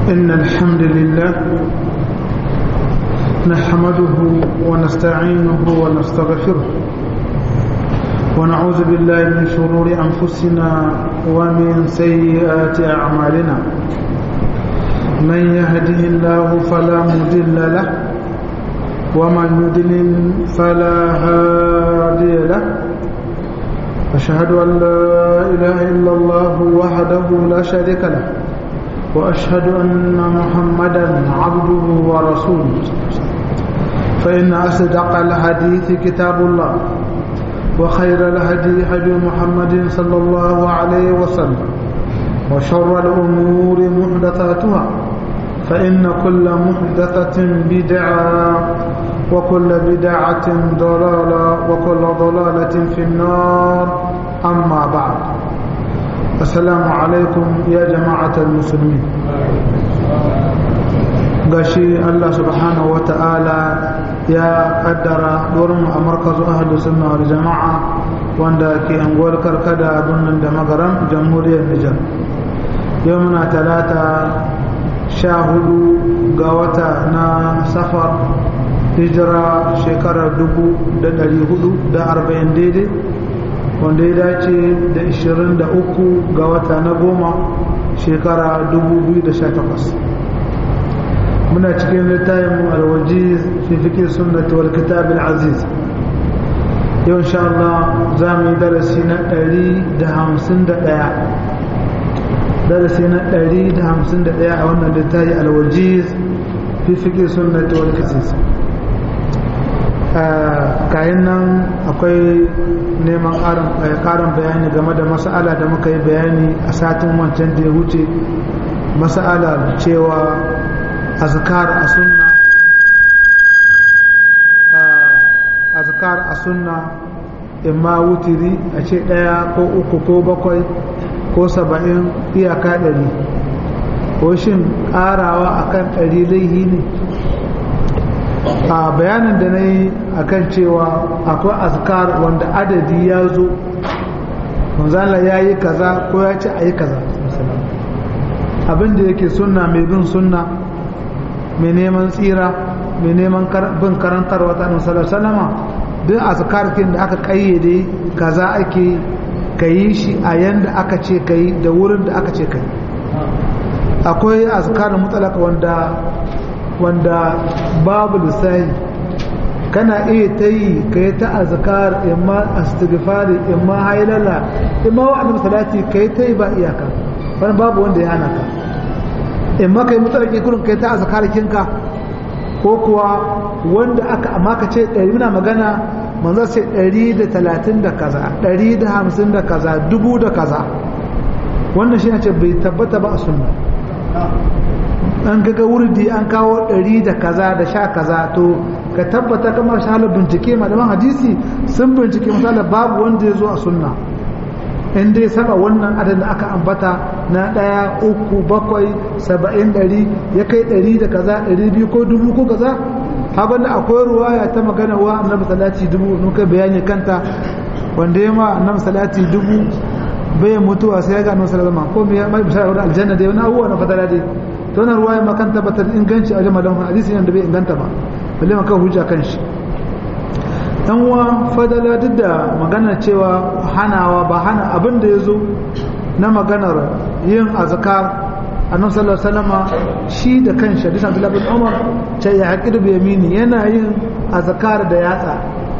إن الحمد لله نحمده ونستعينه ونستغفره ونعوذ بالله من شرور أنفسنا ومن سيئات أعمالنا من يهده الله فلا مضل له ومن يضلل فلا هادي له أشهد أن لا إله إلا الله وحده لا شريك له وأشهد أن محمدا عبده ورسوله فإن أصدق الحديث كتاب الله وخير الهدي هدي محمد صلى الله عليه وسلم وشر الأمور محدثاتها فإن كل محدثة بدعة وكل بدعة ضلالة وكل ضلالة في النار أما بعد السلام عليكم يا جماعة المسلمين gashi Allah subhanahu wa ta'ala ya kaddara wurin a markazu ahadu sunna wal jama'a wanda ke anguwar karkada birnin da magaran jamhuriyar Nijar yau muna talata sha hudu ga wata na safar hijira shekarar dubu da dari hudu da arba'in daidai wanda ya dace da ishirin da uku ga wata na goma shekara dubu biyu da sha takwas muna cikin littafin alwaji fi fikir sunnati wal kitab aziz yau insha Allah za mu yi darasi na ɗari da hamsin da ɗaya darasi na ɗari da hamsin da ɗaya a wannan littafi alwaji fi fikir sunnati wal kitab kayan nan akwai neman ƙarin bayani game da mas'ala da muka yi bayani a satin wancan da ya wuce mas'ala cewa azkar a sunna azkar a sunna imma wutiri a ce ɗaya ko uku ko bakwai ko saba'in iyaka ɗari ko shin ƙarawa akan ɗari laihi ne a bayanin da na yi a kan cewa akwai azkar wanda adadi ya zo manzala ya yi kaza ko ya ce a yi kaza abinda yake sunna mai bin sunna mai neman tsira mai neman bin karantar wata annabi salama duk azkarkin da aka kayyade kaza ake ka yi shi a yanda aka ce ka yi da wurin da aka ce ka yi akwai azkar mutalaka wanda wanda babu lissahi kana iya ta yi ka yi ta azkar imma astighfari imma hailala imma wa'adin salati ka yi ta yi ba iyaka wani babu wanda ya hana ka imma ka yi mutsarki kurin ka yi ta azkarkinka ko kuwa wanda aka amma ka ce ɗari muna magana manzo sai ɗari da talatin da kaza ɗari da hamsin da kaza dubu da kaza wannan shi ce bai tabbata ba a sunna an gaga wurdi an kawo ɗari da kaza da sha kaza to ka tabbata kamar shahalar bincike malaman hadisi sun bincike misalar babu wanda ya zo a sunna in dai saba wannan adadin aka ambata na ɗaya uku bakwai saba'in ɗari ya kai ɗari da kaza ɗari biyu ko dubu ko kaza hakan da akwai ruwaya ta magana wa annabi salati dubu nuka bayani kanta wanda ya ma annabi salati dubu bai mutuwa sai ya ga annabi sallallahu ko mai mai bishara da aljanna dai wani abubuwa na fadala dai to na ruwaya ma kan tabbatar inganci a jama'a hadisi ne da bai inganta ba balle maka hujja kan shi dan uwa fadala duk da magana cewa hanawa ba hana abin da yazo na maganar yin azkar annabi sallallahu alaihi wasallama shi da kanshi hadisi Abdullah bin Umar ce ya haƙi da yamini yana yin azkar da yatsa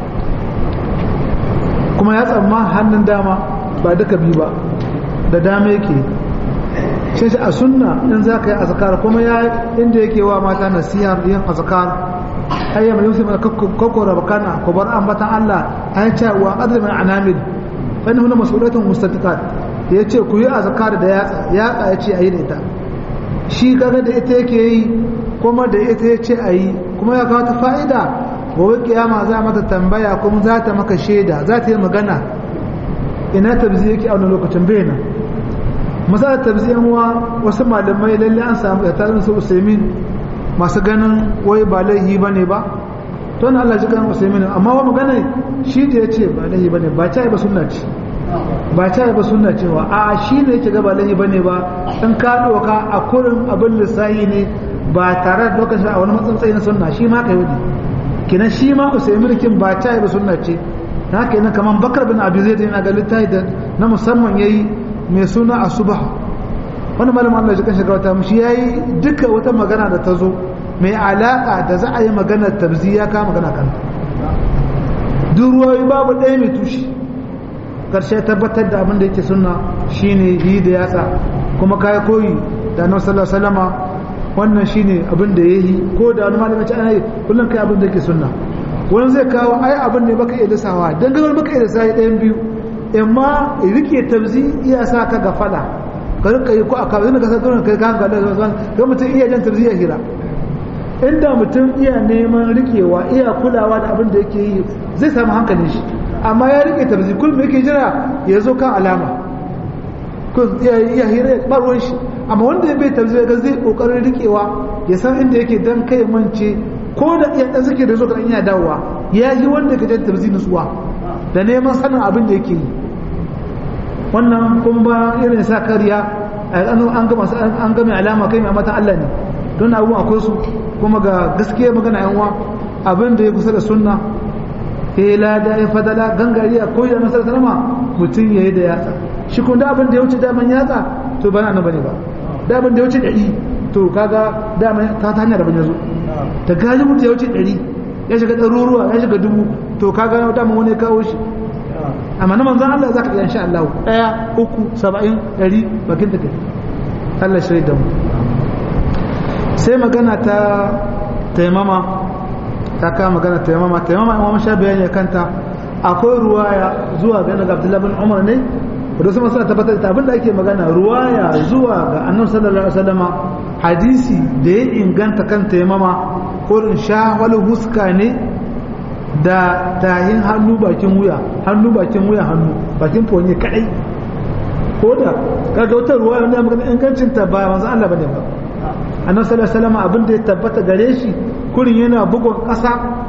kuma yatsa ma hannun dama ba duka bi ba da dama yake sai shi a sunna in za ka yi azkar kuma ya inda yake wa mata nasiha yin azkar ayyam yusuf da kokora bakana ko bar ambatan Allah ay ce wa qadr min anamil fa innahu mas'ulatun mustatiqat yace ku yi azkar da yatsa yatsa yace ayi da ita shi kaga da ita yake yi kuma da ita yace ayi kuma ya kawo ta fa'ida gobe kiyama za mata tambaya kuma za ta maka shaida za ta yi magana ina tabzi yake a wani lokacin bayyana misali tabziyan wa wasu malamai lalle an samu da tarin su usaimin masu ganin wai ba laihi ba ne ba to na Allah ji kan usaimin amma wa magana shi da ya ce ba laihi ba ne ba ta ba sunna ce ba ta ba sunna cewa a shi ne yake gaba lahi bane ba in ka doka a kurin abin lissahi ne ba tare da lokacin a wani matsantsayi na sunna shi ma ka yi kinan shi ma usaimin kin ba ta ba sunna ce na haka yana kamar bakar bin abu zai yana ga littafi da na musamman yayi mai suna asuba wani malamin Allah ya kashe gawata mushi yayi duka wata magana da ta zo mai alaka da za a yi maganar tabziya ka magana kanta duk ruwayoyi babu ɗaya mai tushe karshe tabbatar da abin da yake sunna shine yi da yatsa kuma kai koyi da annabi sallallahu alaihi wasallama wannan shine abin da yayi ko da wani malami ce ana yi kullum kai abin da yake sunna wani zai kawo ai abin ne baka iya lissawa dan gabar baka iya lissawa ɗayan biyu amma rike tabzi iya sa ka gafala ka rika yi ko a kawai ka san kai ka ga ga mutum iya jan tabzi ya hira inda mutum iya neman rikewa iya kulawa da abin da yake yi zai samu hankalin shi amma ya rike tabzi kullum yake jira ya zo kan alama ko iya hira ya barwar shi amma wanda ya bai tabzi ga zai kokarin rikewa ya san inda yake dan kai mance ko da iya dan suke da zo kan iya dawowa ya yi wanda ka jan tabzi nutsuwa da neman sanin abin da yake yi wannan kuma ba irin sa kariya an gama an gama alama kai mai mata Allah ne don abubuwan akwai su kuma ga gaskiya magana yan uwa abin da ya kusa da sunna ya lada ya fadala gangariya ko ya nasar salama mutum ya yi da yatsa shi kun da abin da ya wuce daman yatsa to ba nan bane ba da abin da ya wuce ɗari to kaga daman ta ta hanyar da ban yazo ta gaji mutum ya wuce ɗari ya shiga ɗaruruwa ya shiga dubu to kaga daman wani ya kawo shi amma na manzan Allah za ka iya insha Allah ɗaya uku saba'in ɗari bakin da kai Allah shirya da mu sai magana ta taimama ta kama magana taimama taimama imam sha bayani kanta akwai ruwaya zuwa ga daga Abdullah bin Umar ne da su suna tabbatar da abin da ake magana ruwaya zuwa ga Annabi sallallahu alaihi wasallama hadisi da ya inganta kan taimama ko in sha wal huska ne da tahin hannu bakin wuya hannu bakin wuya hannu bakin fonye kadai ko da kaga wata ruwaya ne magana ingancin ta ba manzo Allah bane ba annabi sallallahu alaihi wasallam abin da ya tabbata gare shi kurin yana bugun ƙasa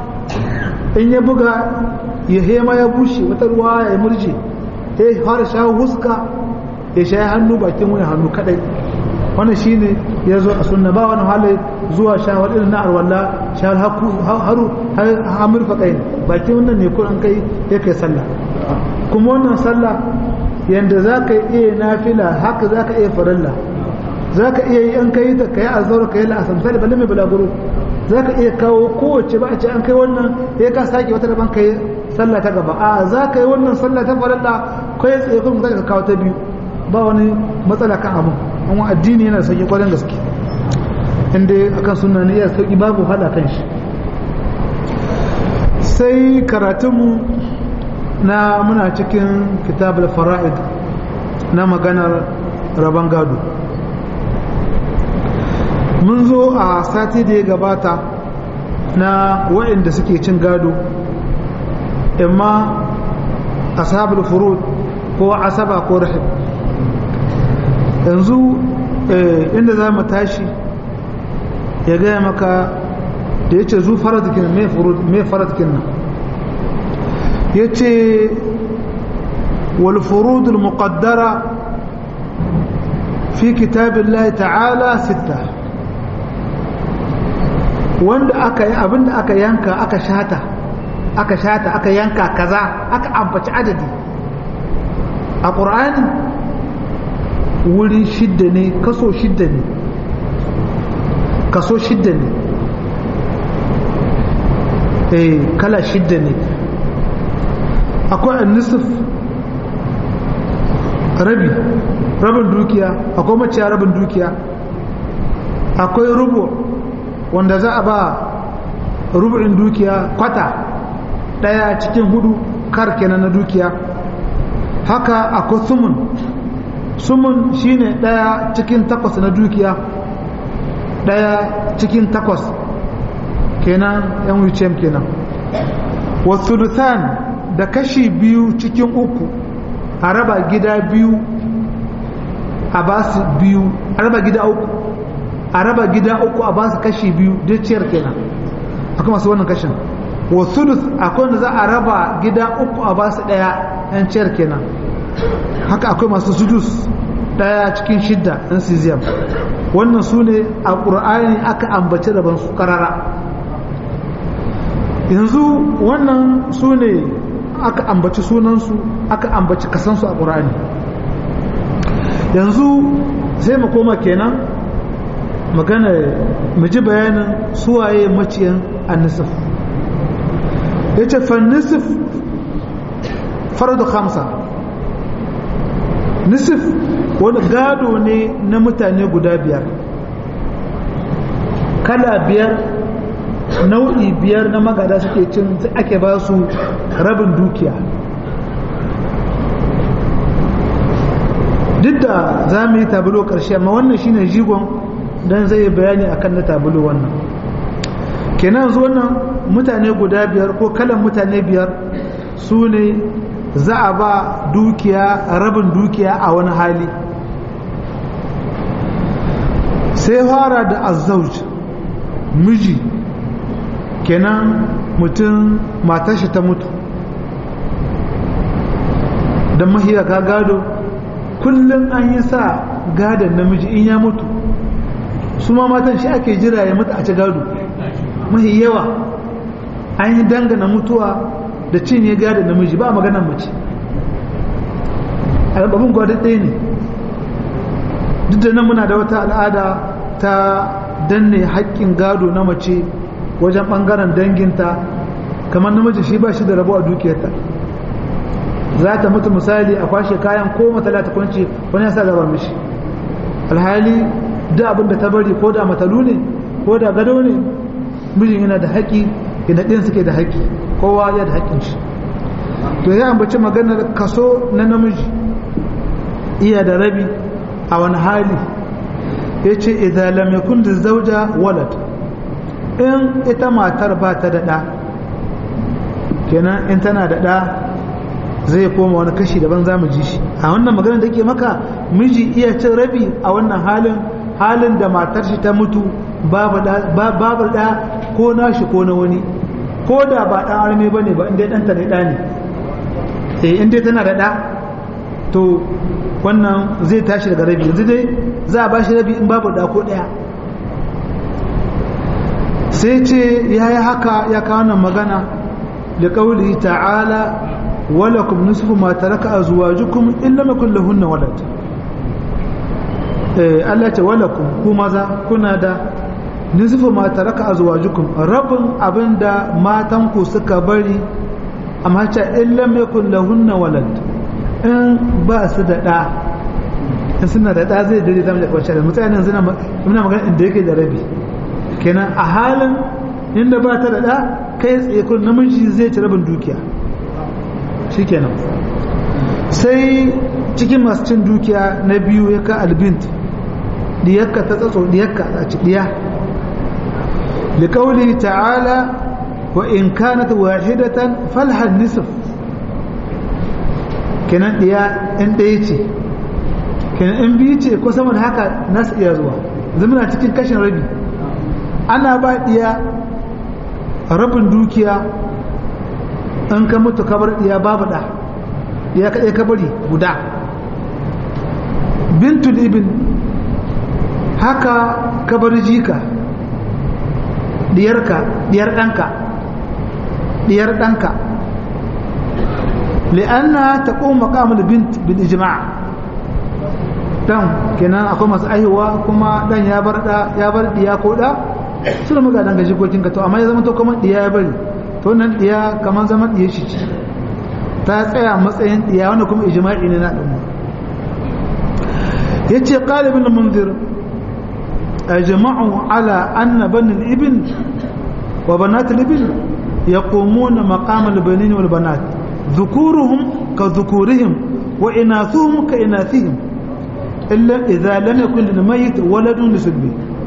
in ya buga ya hema ya bushe wata ruwa ya murje ya fara sha huska ya sha hannu bakin wani hannu kadai wannan shine ya zo a sunna ba wani hali zuwa shawar irin na arwalla shawar haru hamur faƙai bakin wannan ne kun kai ya kai sallah kuma wannan sallah yanda za ka iya nafila haka za ka iya farilla za ka iya yi an kai ta kai azhar kai la'asar misali balle mai balaguro za ka iya kawo kowace ba a ce an kai wannan ya ka sake wata daban kai sallah ta gaba a za ka yi wannan sallah ta farilla kai tsaye kuma za ka kawo ta biyu ba wani matsala kan abin amma addini yana da sauki kwarin gaske inda akan sunna ne ya sauki babu hada kan shi sai karatunmu na muna cikin kitabul fara'id na maganar rabon gado mun zo a sati da ya gabata na waɗanda suke cin gado imma ashabul furud ko asaba ko rahib yanzu inda za mu tashi ya gaya maka da ya ce zu faradikin mai faradikin nan ya ce والفروض المقدرة في كتاب الله تعالى ستة wanda aka yi abinda aka yanka aka shata aka shata aka yanka kaza aka ambaci adadi a ƙur'ani wuri shidda ne kaso shidda ne kaso shidda ne eh kala shidda ne akwai annisif rabi rabin dukiya akwai maciya rabin dukiya akwai rubu wanda za a ba rubu'in dukiya kwata daya cikin hudu kar kenan na dukiya haka akwai sumun sumun shine daya cikin takwas na dukiya daya cikin takwas kenan yan wucem kenan wasu da kashi biyu cikin uku a raba gida biyu a ba su biyu a raba gida uku a raba gida uku a ba su kashi biyu duk ciyar kenan akwai masu wannan kashin wa sudus akwai wanda za a raba gida uku a ba su daya yan ciyar kenan haka akwai masu sudus daya cikin shidda ɗan siziyam wannan su ne a ƙur'ani aka ambaci rabon su ƙarara yanzu wannan su ne aka ambaci sunansu aka ambaci kasansu a ƙur'ani yanzu sai mu koma kenan magana mu ji bayanin suwaye maciyan annisif ya ce fannisif faradu hamsa nisif wani gado ne na mutane guda biyar kala biyar nau'i biyar na magada suke cin ake ba su rabin dukiya duk da za mu yi tabulo ƙarshe amma wannan shine jigon don zai bayani akan na tabulo wannan kenan zuwa wannan mutane guda biyar ko kalan mutane biyar su ne za a ba dukiya rabin dukiya a wani hali sai fara da azzauj miji kenan mutum matashi ta mutu don mahiya ka gado kullum an yi sa gadon namiji in ya mutu su ma matan shi ake jira ya mutu a ci gado mahi yawa an yi dangana mutuwa da cinye gadon namiji ba maganan mace abin gwadon ɗaya ne duk da nan muna da wata al'ada ta danne haƙƙin gado na mace wajen ɓangaren danginta kamar namiji shi ba shi da rabo a dukiyarta za ta mutu misali a kwashe kayan ko matala ta kwanci wani yasa gabar mishi alhali da abin da ta bari ko da matalu ne ko da gado ne mijin yana da haƙƙi yana ɗin suke da haƙƙi kowa ya da haƙƙin shi to ya ambaci maganar kaso na namiji iya da rabi a wani hali ya ce idan lam yakun da zauja walad in ita matar ba ta da ɗa kenan in tana da ɗa zai koma wani kashi daban za mu ji shi a wannan maganar da ke maka miji iya cin rabi a wannan halin halin da matar shi ta mutu babu ɗa ko nashi ko na wani ko da ba ɗan arme ba ne ba inda ɗanta ne ɗa ne eh inda tana da ɗa to wannan zai tashi daga rabi yanzu dai za a ba shi rabi in babu ɗa ko ɗaya sai ce ya yi haka ya kawo nan magana da ƙauli ta'ala walakum nisfu ma taraka azwajukum illa ma kullahunna walad eh Allah ce walakum ku maza kuna da nisfu ma taraka azwajukum rabin abinda matan ku suka bari amma ce illa ma kullahunna walad in ba su da da in suna da da zai dare zamu da kwace da mutane yanzu muna magana inda yake da rabi kenan a halin inda ba ta da da kai tsaye kun namiji zai ci rabin dukiya shikenan sai cikin masu cin dukiya na biyu ya ka albint diyakka ta tsatso diyakka a ci diya liƙauli ta'ala wa in kanat wahidatan falhan nisf kenan diya in ɗaya ce kenan in biyu ce ko sama da haka nasu iya zuwa zamana cikin kashin rabi ana ba diya rabin dukiya in ka mutu kabar diya babu da ya kaɗai kabari guda bintul ibn haka kabar jika diyarka diyar ɗanka diyar ɗanka li'anna ta ƙoma makamul bint bil ijma' dan kenan akwai masu aihuwa kuma dan ya bar da ya bar diya ko da suna muga dan ga jikokin ka to amma ya zama to kamar diya ya bari to nan diya kamar zaman diya shi ce ta tsaya matsayin diya wanda kuma ijma'i ne na al'umma yace qala ibn munzir ajma'u ala anna ban al-ibn wa banat al-ibn yaqumuna maqam al-banin wal banat dhukuruhum ka dhukurihim wa inathuhum ka inathihim illa idza lam yakun lil mayyit waladun lisbi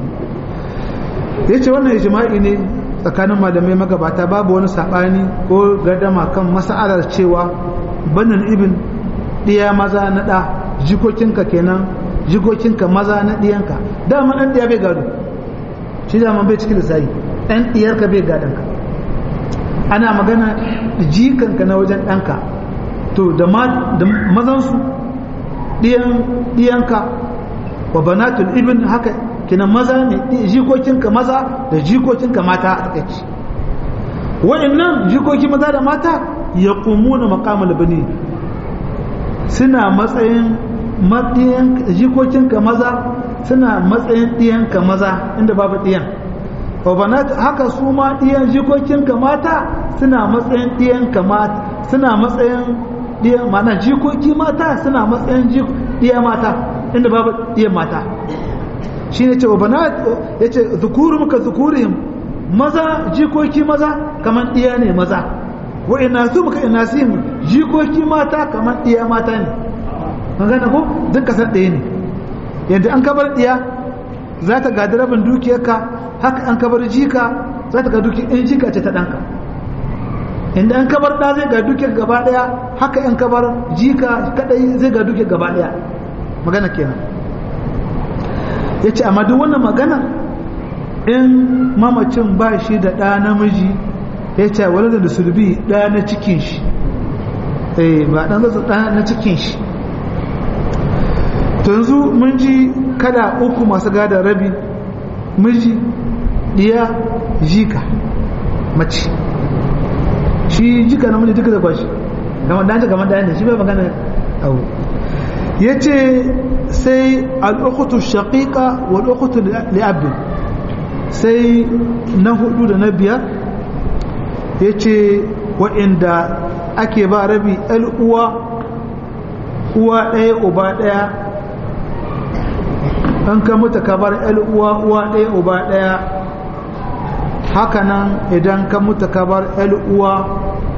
yace wannan ijma'i ne tsakanin malamai magabata babu wani sabani ko gardama kan mas'alar cewa banin ibn diya maza na da jikokinka kenan jikokinka maza na diyanka dama dan diya bai gado shi dama bai cikin lissafi dan diyarka bai gadon ka ana magana jikanka na wajen danka to da mazansu ɗiyanka wa banatul ibn haka kina maza ne jikokinka maza da jikokinka mata a takaici waɗannan jikoki maza da mata ya na makamul bani suna matsayin jikokinka maza suna matsayin ɗiyanka maza inda babu ɗiyan wabanat haka su ma ɗiyan jikokinka mata suna matsayin ɗiyanka mata suna matsayin ɗiyan mana jikoki mata suna matsayin ɗiya mata inda babu ɗiyan mata shi ne ce wabanat ya ce zukuru muka zukurihim maza jikoki maza kamar ɗiya ne maza wa ina su muka ina su jikoki mata kamar ɗiya mata ne magana ko duk kasar ɗaya ne yadda an kabar ɗiya za ta gadi rabin dukiyarka haka an kabar jika za ta ga dukiyar in jika ce ta ɗanka inda an kabar ɗa zai ga dukiyar gaba ɗaya haka an kabar jika kaɗai zai ga dukiyar gaba ɗaya magana kenan ya ce amma duk wannan magana in mamacin ba shi da ɗa namiji ya ce wani da sulbi ɗa na cikin shi ba ɗan zasu ɗa na cikin shi yanzu mun ji kada uku masu gada rabi miji diya jika mace shi jika na miji duka da kwashi gama dace gama da shi bai magana abu ya ce sai al'ukutu shaƙiƙa wa al'ukutu li'abin sai na hudu da na biyar ya ce wa'inda ake ba rabi uwa uwa ɗaya uba ɗaya an ka mutu ka bar uwa uwa ɗaya uba ɗaya hakanan idan ka mutu ka bar uwa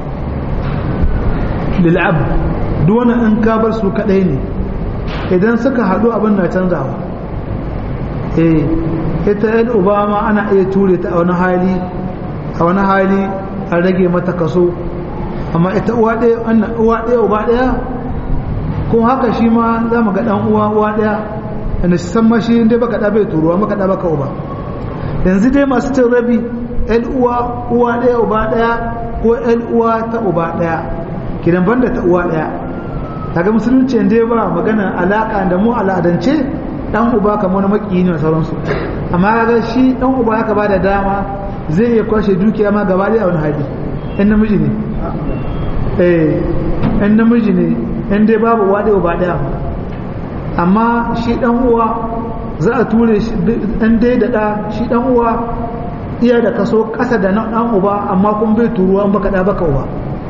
lil'ab duwana in ka bar su kaɗai ne idan suka haɗu abin na canzawa eh ita uba ma ana iya ture ta a wani hali a wani hali a rage mata kaso amma ita uwa ɗaya uba ɗaya ko haka shi ma za mu ga ɗan uwa uwa ɗaya da shi san mashi inda baka da bai turuwa maka da baka uba yanzu dai masu cin rabi yan uwa uwa daya uba daya ko yan uwa ta uba daya kidan banda ta uwa daya kaga musulunci inda ba magana alaka da mu al'adance dan uba kamar maki ne sauransu amma kaga shi dan uba ya ba da dama zai iya kwashe dukiya ma gaba daya a wani hali in namiji ne eh in namiji ne in dai babu uwa daya uba daya amma shi dan uwa za a ture shi dan dai da da shi dan uwa iya da kaso kasa da na dan uba amma kun bai turuwa an baka da baka uba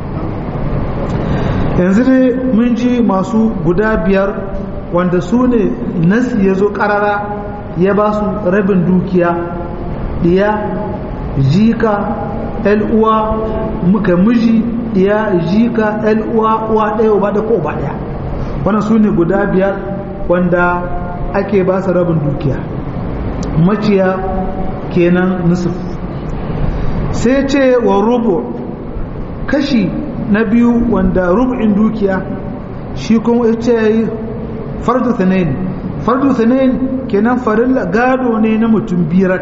yanzu dai mun ji masu guda biyar wanda su ne nasi ya zo karara ya ba su rabin dukiya diya jika uwa muka miji diya jika uwa uwa ɗaya uba da ko uba ɗaya wannan su ne guda biyar wanda ake ba su rabin dukiya maciya kenan nusuf sai ce wa rubu kashi na biyu wanda rubu'in dukiya shi kuma ya ce fardu thanain fardu thanain kenan farilla gado ne na mutum biyar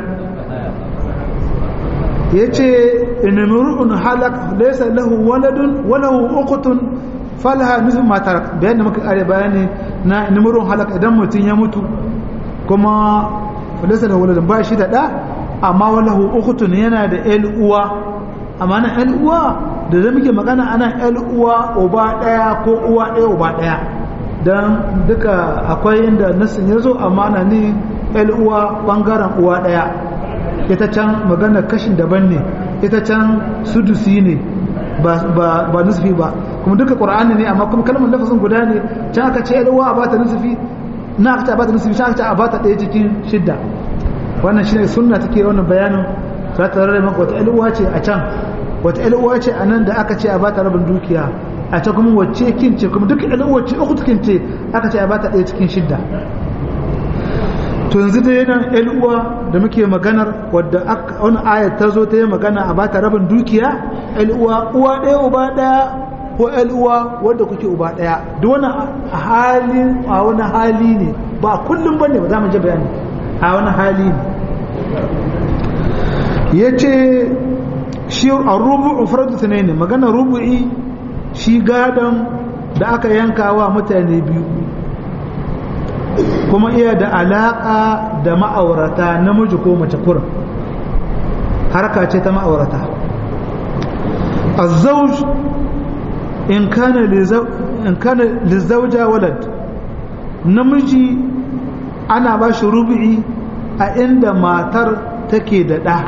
ya ce inamurun halak laisa lahu waladun walahu ukutun falaha nufin matar bayan da muka kare bayani na nimurun halak idan mutum ya mutu kuma falisa da waladun ba shi da ɗa amma walahu ukutun yana da el uwa amma na el uwa da zai muke magana ana el uwa uba ɗaya ko uwa ɗaya uba ɗaya don duka akwai inda nasin ya zo amma na ni el uwa ɓangaren uwa ɗaya ita can magana kashin daban ne ita can sudusi ne ba nusufi ba kuma duka qur'ani ne amma kuma kalmar lafazin guda ne can aka ce yalwa a bata nusufi na aka ce a bata nusufi can aka ce a bata ɗaya cikin shidda wannan shine sunna take wannan bayanin za ta rarrabe maka wata yalwa ce a can wata yalwa ce a nan da aka ce a bata rabin dukiya a can kuma wacce kin ce kuma duka yalwa ce uku kin ce aka ce a bata ɗaya cikin shidda to yanzu dai nan yalwa da muke maganar wadda wani ayat ta zo ta yi magana a bata rabin dukiya uwa uwa ɗaya uba ɗaya ko uwa wadda kuke uba ɗaya duk wani hali a wani hali ne ba kullum ba ne ba za mu ji bayani a wani hali ne ya ce shi a rubu'u faradu ne magana rubu'i shi gadon da aka yanka wa mutane biyu kuma iya da alaƙa da ma'aurata namiji ko mace kurin harka ce ta ma'aurata azzauj in kana lizauja walad namiji ana ba shi rubu'i a inda matar take da ɗa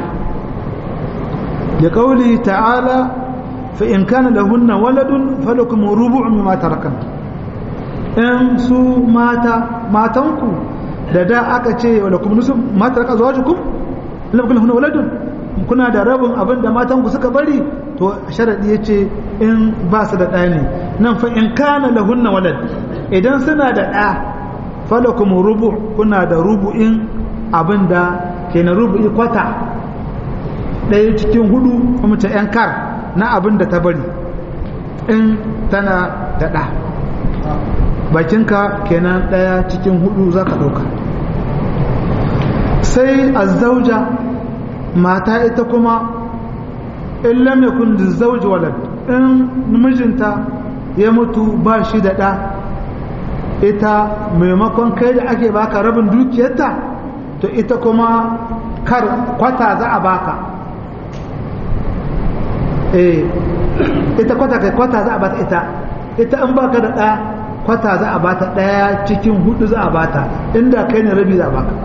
da ƙauli ta'ala fa in kana lahunna waladun falakum rubu'un mimma tarakan in su mata matanku da da aka ce wa lakum nusum mata raka zawjukum lam kun lahunna waladun kuna da rabin abin da matanku suka bari to sharadi yace in ba su da ɗa ne nan fa in kana lahunna walad idan suna da ɗa falakum rubu kuna da rubu'in abin da ke na rubu'i kwata ɗaya cikin hudu kuma ta yan kar na abin da ta bari in tana da ɗa bakinka kenan ɗaya cikin hudu za ka ɗauka sai azzauja mata ita kuma in lam yakun zauji walad in mijinta ya mutu ba shi da ɗa ita maimakon kai da ake baka rabin dukiyarta to ita kuma kar kwata za a baka eh ita kwata kai kwata za a bata ita ita in baka da ɗa kwata za a bata ɗaya cikin hudu za a bata inda kai ne rabi za a baka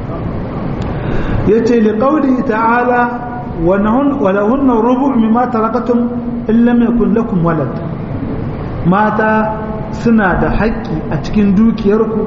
yace li qawli ta'ala wa lahunna rubu' mimma tarakatum in lam yakun lakum walad mata suna da haƙƙi a cikin dukiyarku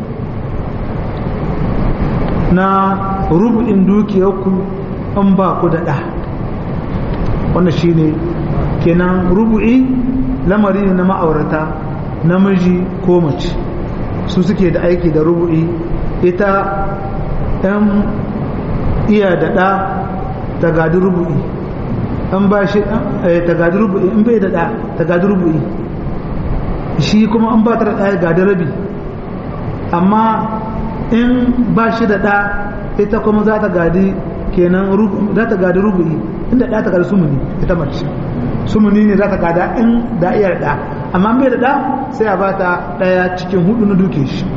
na rubu'in dukiyarku in ba ku da ɗa wannan shine kenan rubu'i lamari ne na ma'aurata namiji ko mace su suke da aiki da rubu'i ita ɗan iya da ɗa ta gadi rubu'i an ba shi ta gadi rubu'i in bai da ɗa ta gadi rubu'i shi kuma an ba ta da ɗa gadi rabi amma in ba shi da ɗa ita kuma za ta gadi kenan za ta gadi rubu'i inda ɗa ta gadi sumuni ita mace sumuni ne za ta gada in da iya da amma bai da ɗa sai a ba ta ɗaya cikin hudu na duke shi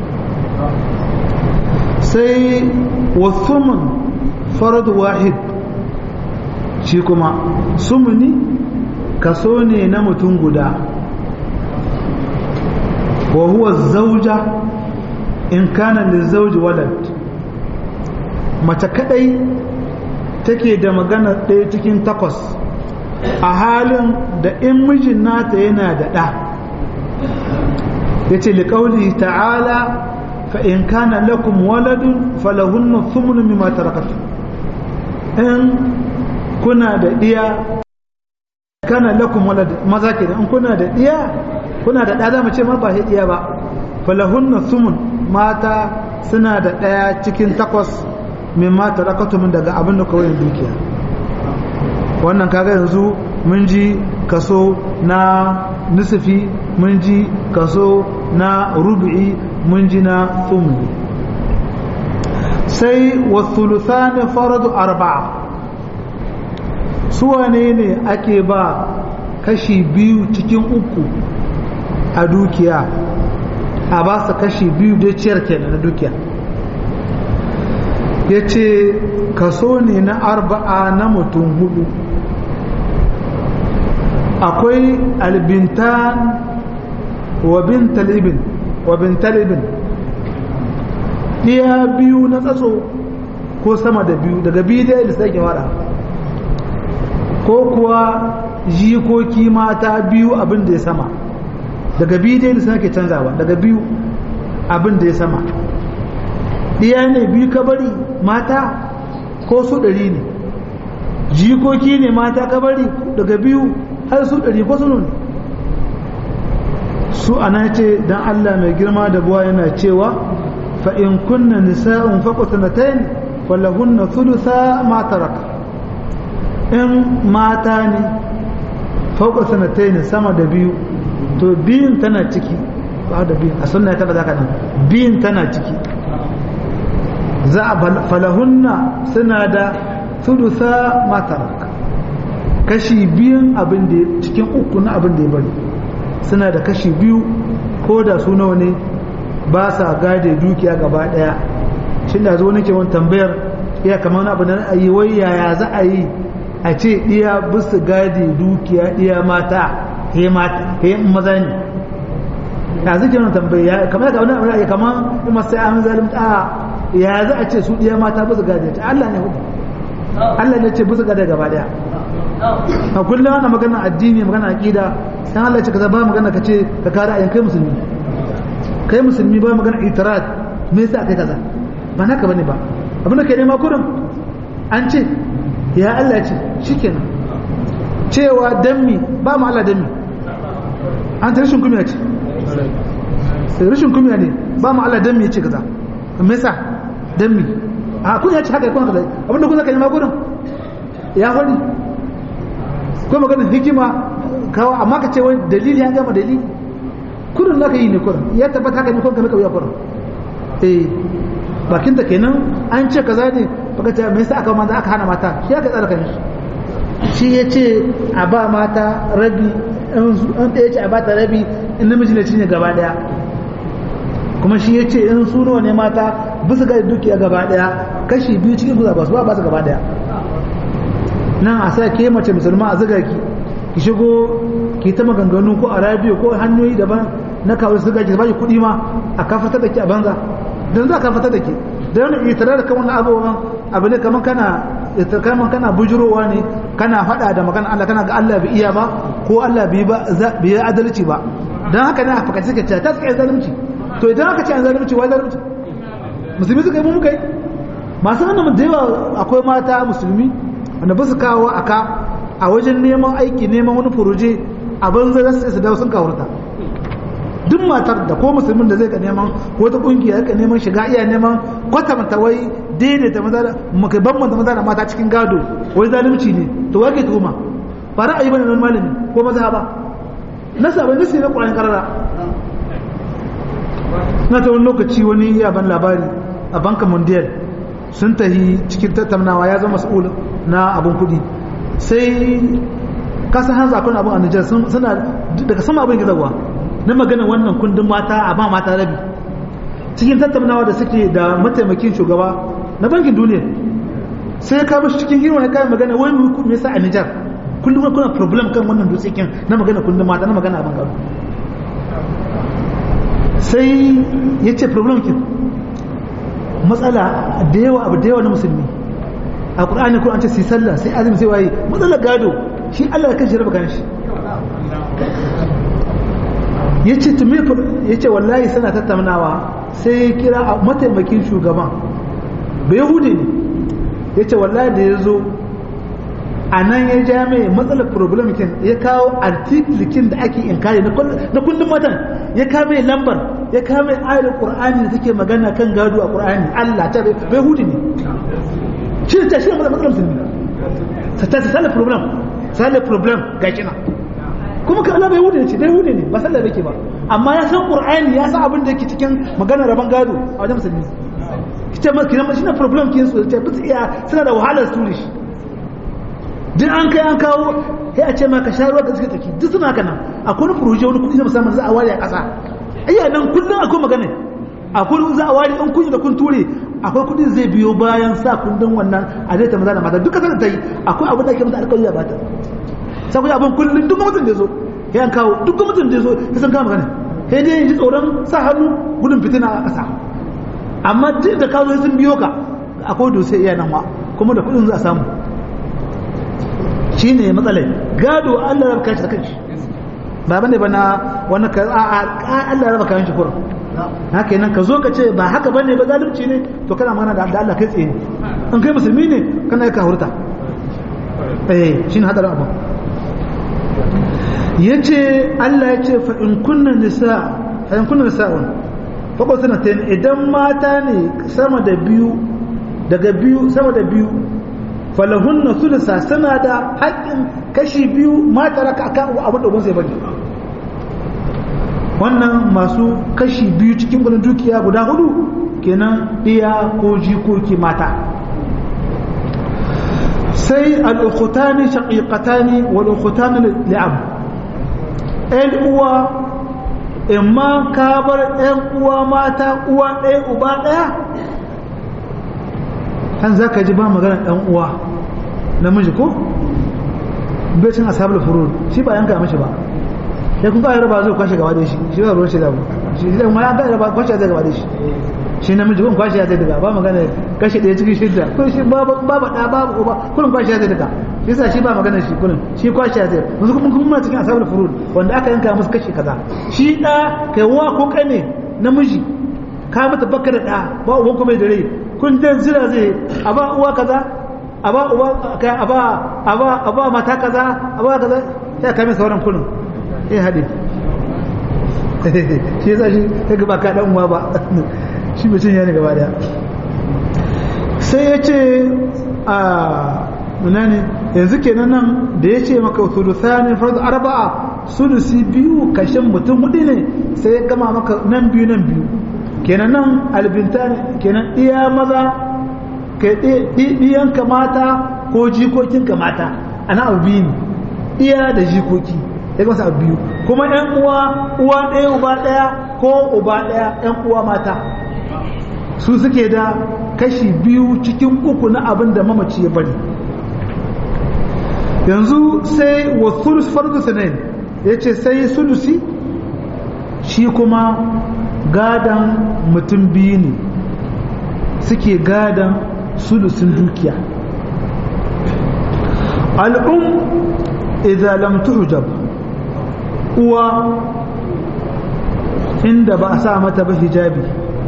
sai wasumun faradu wahid shi kuma sumuni kaso ne na mutum guda wa huwa zauja in kana lizauji walad mace kadai take da magana ɗaya cikin takwas a halin da in mijin nata yana da ɗa ya ce liƙauli ta'ala fa in kana lakum waladun falahunna thumnu mimma tarakatu in kuna da ɗiya kana lakum walad maza kenan in kuna da ɗiya kuna da ɗa za mu ce ma ba ɗiya ba falahunna thumun mata suna da ɗaya cikin takwas mimma tarakatu min daga abin da kawai dukiya wannan kaga yanzu mun ji kaso na nisifi mun ji kaso na rubu'i mun ji na tsumli sai wasuluthani faradu arba'a suwane ne ake ba kashi biyu cikin uku a dukiya a ba su kashi biyu da ciyar kenan na dukiya ya ce kaso ne na arba'a na mutum hudu akwai albintan wa bintalibin wa bintalibin ɗiya biyu na tsatso ko sama da biyu daga biyu da yadda sai wada ko kuwa jikoki mata biyu abin da ya sama daga biyu da yadda sai canzawa daga biyu abin da ya sama ɗiya ne biyu ka bari mata ko su ɗari ne jikoki ne mata ka bari daga biyu har su ɗari ko sunu ne su ana ce don Allah mai girma da buwa yana cewa fa in kunna nisa'un faqat sanatayn falahunna thulutha ma taraka in mata ne fauka sanatayn sama da biyu to biyun tana ciki ba da biyun a sunna ta ba za ka nan biyun tana ciki za a falahunna suna da thulutha ma taraka kashi biyun abin da cikin uku na abin da ya bari suna da kashi biyu ko da su nawa ne ba sa gade dukiya gaba daya shi da zo nake wani tambayar iya kamar wani abu da a yi wai yaya za a yi a ce iya bisu gade dukiya iya mata he mata he maza ne ya zai wani tambaya kamar da wani abu da kamar kuma sai an zalimta a ya za a ce su iya mata bisu gade ta Allah ne hudu Allah ne ce bisu gade gaba daya a kullum ana magana addini magana aqida dan Allah ce kaza ba magana ka ce ka kare ayan kai musulmi kai musulmi ba magana itirat me yasa kai kaza ba naka bane ba abin da kai nema kurin an ce ya Allah ce shikenan cewa dammi ba mu Allah dammi an ta rashin kumiya ce rashin kumiya ne ba mu Allah dammi ya ce kaza me yasa dammi a kun ya ce haka kun kaza abin da kun zaka nema kurin ya hori ko maganin hikima kawo amma ka ce wani dalili ya gama dalili kurin za ka yi ne kurin ya tabbata haka ne kun ka kauya kurin eh bakin da kenan an ce kaza ne baka ce me yasa aka manzo aka hana mata shi aka tsara kan shi shi ya ce a ba mata rabi an ɗaya ce a ba ta rabi in namiji ne cinye gaba daya kuma shi ya ce in su nawa ne mata bisa ga dukiya gaba daya kashi biyu cikin guza ba su ba su gaba daya nan a sa ke mace musulma a zuga ki ki shigo ki ta maganganu ko a radio ko hanyoyi daban na kawo zuga ki ba ki kuɗi ma a kafatar da ki a banza don za ka fata da ke da wani itara da kan wannan abubuwan abu ne kamar kana kamar kana bujurowa ne kana faɗa da magana Allah kana ga Allah bai iya ba ko Allah bai ba bai adalci ba dan haka ne a fakaci suka ce ta suka yi zalunci to idan aka ce an zalunci wai zalunci musulmi suka yi mu muka yi masu hannun da yawa akwai mata musulmi wanda ba su kawo aka a wajen neman aiki neman wani furoje a banza za su dawo sun kawurta duk matar da ko musulmin da zai ka neman wata kungiya ka neman shiga iya neman kwatanta wai daidaita maza da maka bambanta maza da mata cikin gado wai zalunci ne to wake tuhuma ba ra'ayi bane nan malami ko maza ba na sabon nasi na Qur'an karara na ta wani lokaci wani ya ban labari a banka mondial sun tahi cikin tattaunawa ya zama mas'ul na abun kudi sai kasan hanzu akwai abun a Nijar suna daga sama abin gizawa na magana wannan kundin mata a ba mata rabi cikin tattaunawa da suke da mataimakin shugaba na bankin duniya sai ka bashi cikin hirwa ya kayan magana wani hukum me yasa a Nijar kullum kuna problem kan wannan dutsekin na magana kundin mata na magana abin gado sai ya ce problem kin matsala da yawa abu da yawa na musulmi a ƙur'ani ko an ce sai sallah sai azumi sai waye matsalar gado shi Allah kan shi raba kan shi ya ce tumi ya ce wallahi sana tattaunawa sai ya kira a mataimakin shugaban bai hude ne ya ce wallahi da ya zo a nan ya ja mai matsalar problem kin ya kawo artiklikin da ake inkari na kundin matan ya kawo mai lambar ya kawo mai ayar qur'ani da take magana kan gado a qur'ani Allah ta bai hude ne shi ta shi matsalar musulmi ta ta sale problem sale problem ga kina kuma ka Allah bai hude ce bai hude ne ba sallah yake ba amma ya san qur'ani ya san abin da yake cikin magana rabon gado a wajen musulmi kita ma kina shi na problem kin su ta bi iya suna da wahalar suri shi duk an kai an kawo sai a ce ma ka sha ruwa da suka taki duk suna kana akwai wani furuje wani kudi na musamman za a ware a ƙasa ayya nan kullum akwai magana akwai za a ware an kunyi da kun ture akwai kudi zai biyo bayan sa kundin wannan a zai ta maza da mata duka sanar ta yi akwai abin da ake mata alƙawari a bata saboda abin kullum duk mutum da zo ya kawo duk mutum da zo ya san kama magana sai dai ji tsoron sa hannu gudun fitina a ƙasa amma duk da kawo sun biyo ka akwai dose iya nan wa kuma da kudin za a samu shine matsalai gado Allah ya raba shi da kanshi ba bane ba na wani ka a Allah ya raba kayan shi kurum haka nan ka zo ka ce ba haka bane ba zalunci ne to kana magana da Allah kai tsaye in kai musulmi ne kana yi ka hurta eh shine hadarin abu yace Allah ya ce fa in kunna nisa fa in kunna nisa'un fa ko sanatayn idan mata ne sama da biyu daga biyu sama da biyu falahunna sulusa suna da haƙƙin kashi biyu mata raka akan abin da gunsa bane wannan masu kashi biyu cikin gudun dukiya guda hudu kenan iya ko jikoki mata sai al'ukutani shaƙiƙatani wal'ukutani li'ab ‘yan uwa in ma ka bar ‘yan uwa mata uwa ɗaya uba ɗaya an za ka ji ba magana ɗan uwa namiji ko bai cin asabar furud shi ba yanka mashi ba ya kun ƙayar ba zai kwashe gaba da shi shi ba ruwan shi da shi zai ma ya ƙayar ba kwashe zai gaba da shi shi namiji kun kwashe zai daga ba magana kashe ɗaya cikin shidda ko shi ba ba ɗa ba uba kullum kwashe zai daga shi sa shi ba magana shi kullum shi kwashe zai yanzu kuma kuma cikin asabar furud wanda aka yanka musu kashe kaza shi ɗa kai wa ko kane namiji ka mata baka da ɗa ba uban kuma da rai kun dan zira zai a ba uwa kaza a ba uwa kai a ba a ba a ba mata kaza a ba kaza sai ka mai sauran kullum eh hade shi yasa shi ta gaba ka dan uwa ba shi mutum ya ne gaba daya sai ya ce a munani yanzu kenan nan da ya ce maka thuluthani fardu arba'a sulusi biyu kashin mutum hudu ne sai ya gama maka nan biyu nan biyu kenan nan albinta kenan iya maza ka ɗiyanka mata ko jikokinka mata ana abu biyu ne iya da jikoki ya gasa abu biyu kuma yan uwa uwa ɗaya uba ɗaya ko uba ɗaya yan uwa mata su suke da kashi biyu cikin uku na abin da mamaci ya bari yanzu sai wa sulus fardu sanayin ya ce sai sulusi shi kuma gadan mutum biyu ne suke gadan sulusin dukiya al'um idan lam tuhjab uwa inda ba a sa mata ba hijabi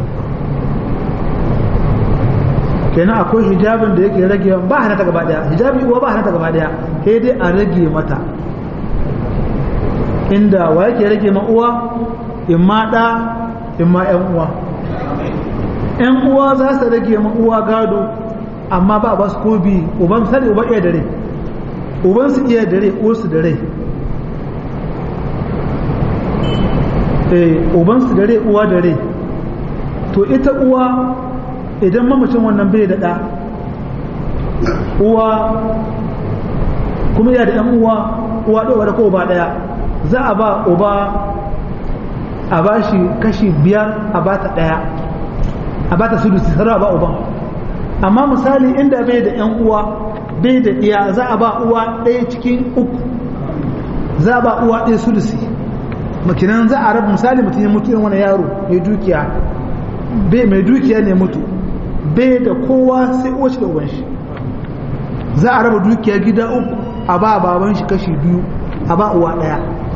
kenan akwai hijabin da yake rage ba hana ta gaba daya hijabi uwa ba hana ta gaba daya sai dai a rage mata inda wa yake rage ma uwa in ma da in ma yan uwa yan uwa za su rage ma uwa gado amma ba ba su ko bi uban sani uba iya dare uban su iya dare uwar su dare eh uban su dare uwa dare to ita uwa idan mamacin wannan bai da ɗa uwa kuma yana da ‘yan uwa uwa ɗaya da ko ba ɗaya za a ba uba a ba shi kashi biyar a ba ta ɗaya a ba ta sudusi sarara ba uban amma misali inda bai da ‘yan uwa bai da iya za a ba uwa ɗaya cikin uku za a ba uwa ɗaya sudusi makinan za a rabu misali mutum ya mutu yin wani yaro mai dukiya mai dukiya ne mutu bai da kowa sai uwace da uban shi za a raba dukiya gida uku a ba baban shi kashi biyu a ba uwa daya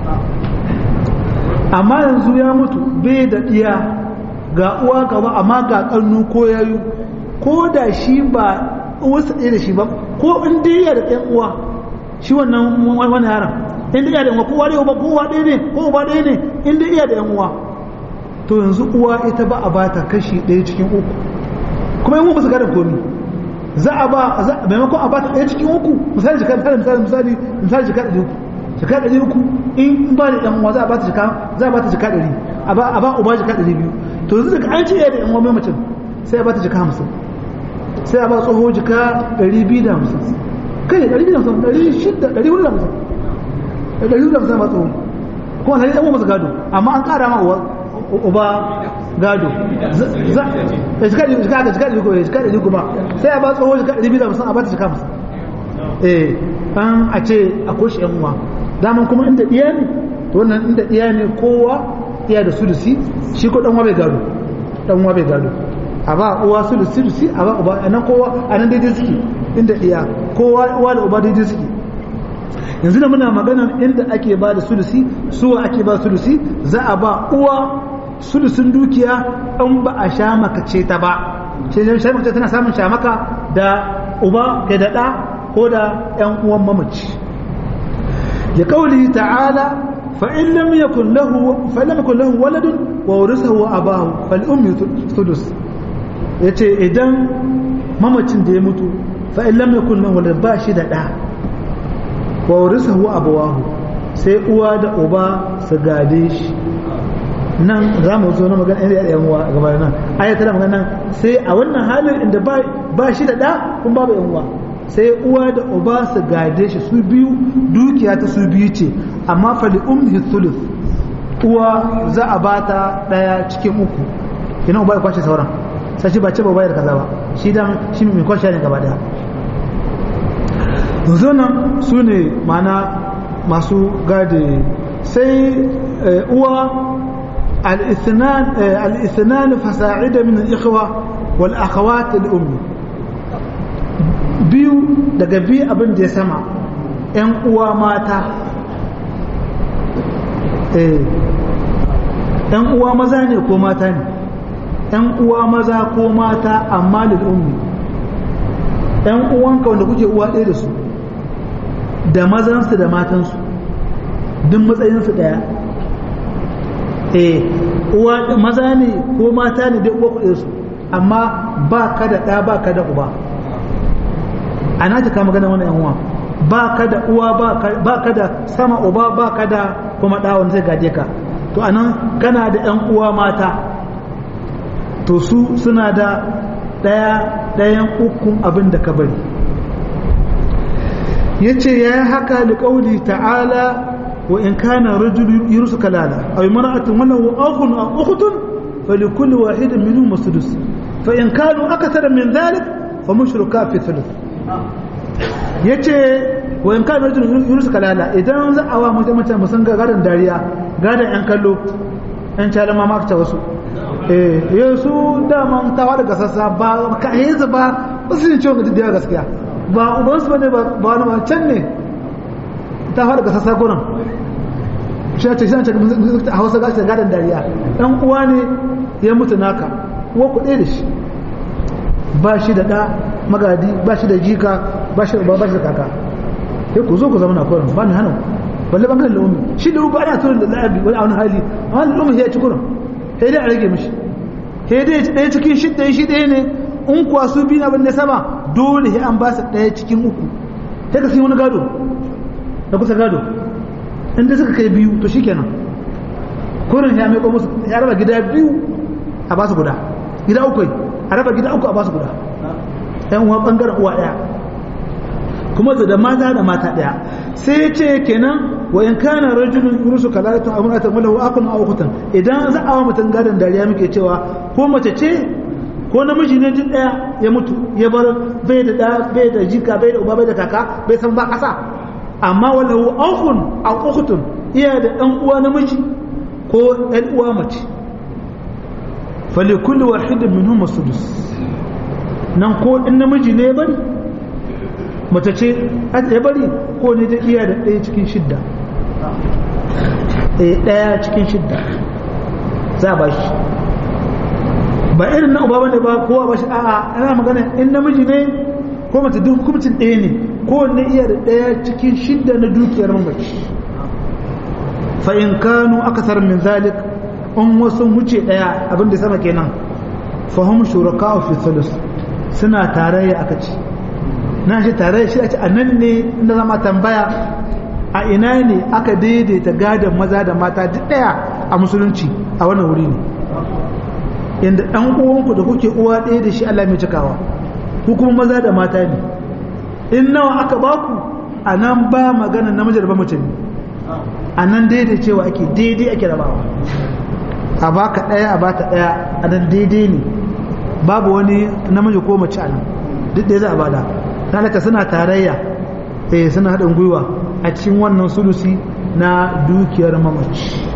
amma yanzu ya mutu bai da iya ga uwa gaba amma ga kannu ko yayu ko da shi ba uwarsa ɗaya da shi ba ko in dai ya da ɗan uwa shi wannan wani yaron in dai ya da uwa kowa ɗaya ko uwa ɗaya ne ko uba ɗaya ne in dai iya da ɗan uwa to yanzu uwa ita ba a bata kashi ɗaya cikin uku kuma yin musu gadon komi za a ba maimakon a bata ɗaya cikin uku misali jika misali misali misali misali jika ɗari uku jika ɗari uku in ba da ɗan uwa za a bata jika za a bata jika ɗari a ba uba jika ɗari biyu to yanzu daga an ce ya da ɗan uwa mai mutum sai a bata jika hamsin sai a ba tsoho jika ɗari biyu da hamsin kai ɗari biyu da hamsin ɗari shida ɗari hudu da hamsin ɗari hudu da hamsin ba tsoho kuma sai ɗan uwa masu gado amma an ƙara ma uba gado ya jika ɗari jika jika ɗari kuma jika ɗari kuma sai a ba tsoho jika ɗari biyu da musamman a ba ta jika musamman eh an a ce a koshi yan uwa daman kuma inda ɗiya ne to wannan inda ɗiya ne kowa iya da sulusi shi ko ɗanwa bai gado ɗanwa bai gado a ba uwa sulusi sulusi a ba uba a nan kowa a nan daidai suke inda ɗiya kowa uwa da uba daidai suke yanzu da muna maganar inda ake ba da sulusi suwa ake ba sulusi za a ba uwa sulusun dukiya in ba a sha makace ta ba sai sha makace tana samun shamaka da uba da daɗa ko da ‘yan uwan mamaci ya kauli ta'ala fa'in lam yakun lahu fa'in lam yakun lahu waladun wa warisahu abahu fal ummi sudus yace idan mamacin da ya mutu fa'in lam yakun lahu walad ba shi da ɗa wa warisahu abawahu sai uwa da uba su gade shi nan za mu zo na magana inda yan uwa gaba nan aya tana magana sai a wannan halin inda ba ba shi da da kun babu yan uwa sai uwa da uba su gade shi su biyu dukiya ta su biyu ce amma fali umhi thuluth uwa za a bata daya cikin uku ina uba ya kwashe sauran sai shi ba ce ba bayar kaza ba shi dan shi mai kwashe ne gaba daya yanzu nan su ne mana masu gade sai uwa al-ithnan fasa'ida min al-ikhwa wal akhawat al-ummi biyu daga biyu abin da ya sama ‘yan uwa mata ‘yan uwa maza ne ko mata ne ‘yan uwa maza ko mata amma ummi ‘yan uwanka wanda kuke uwa ɗaya da su da mazansu da matansu duk matsayinsu ɗaya eh uwa maza ne ko mata ne da uwa kuɗe su amma ba ka da ɗa ba ka da uba a na kama ganin wani yan uwa ba ka da uwa ba ka da sama uba ba ka da kuma ɗawon zai gaje ka to a nan kana da yan uwa mata to su suna da ɗaya ɗayan ukun abin da ka bari ya ce ya yi haka da ƙauli ta'ala wa in kana rajulu yurusu kalala a yi mara'atun wannan wa akun a ukutun falikulli wahidin minhum masudus fa in kanu akasara min dhalik fa mushruka fi thuluth ya ce wa in kan rajin yunus kalala idan za a wa mutum mutum musan ga gadon dariya gadon yan kallo yan calama ma ta wasu eh yau su daman tawa daga sassa ba ka yi ba ba su ne ciwon gaji da gaskiya ba uban su bane ba wani ma can ne tawa daga sassa gurin shi ce shi ce a hausa gashi da gadon dariya dan uwa ne ya mutu naka uwa ku ɗaya da shi ba shi da ɗa magadi ba shi da jika ba shi da ba shi da kaka sai ku zo ku zama na kurin ba ni hana balle bangaren da umi shi da uba ana turin da la'abi wani wani hali amma da umi ya ci kurin sai dai a rage mishi sai dai ɗaya cikin shi ɗaya shi ɗaya ne in kuwa su biyu abin da sama dole sai an ba su ɗaya cikin uku sai ka sai wani gado da kusa gado in da suka kai biyu to shikenan kurin ya mai musu ya raba gida biyu a ba su guda gida uku a raba gida uku a ba su guda yan uwa bangaren uwa daya kuma da mata da mata daya sai ya ce kenan wa in kana rajulun yurusu kalalatu aw imra'atun wa lahu aqun aw ukhtan idan za a wa mutum gadon dariya muke cewa ko mace ce ko namiji ne duk daya ya mutu ya bar bai da da bai da jika bai da uba bai da kaka bai san ba kasa amma wa lahu akhun aw ukhtun iya da dan uwa namiji ko ɗan uwa mace falikulli wahidin minhum sudus nan ko in namiji ne bari mace ce ya bari ko ne da iya da ɗaya cikin shidda ɗaya cikin shidda za ba shi ba irin na uba bane ba kowa ba shi a'a ana magana in namiji ne ko mace duk hukumcin ɗaya ne ko ne iya da ɗaya cikin shidda na dukiyar mamaci fa in kanu akasar min zalik in wasu wuce ɗaya abin da sama kenan fahim shuraka fi thuluth suna tarayya aka ce na shi tarayya shi a ce a nan ne inda zama tambaya a ina ne aka daidaita gadon maza da mata duk ɗaya a musulunci a wannan wuri ne inda ɗan uwanku da kuke uwa ɗaya da shi Allah mai cikawa ku kuma maza da mata ne in nawa aka baku a nan ba magana namiji da ba mace ne a nan daidai cewa ake daidai ake rabawa a baka ɗaya a bata ɗaya a nan daidai ne babu wani namiji ko mace a nan duk da za a bada talaka suna tarayya eh suna haɗin gwiwa a cikin wannan sulusi na dukiyar mamaci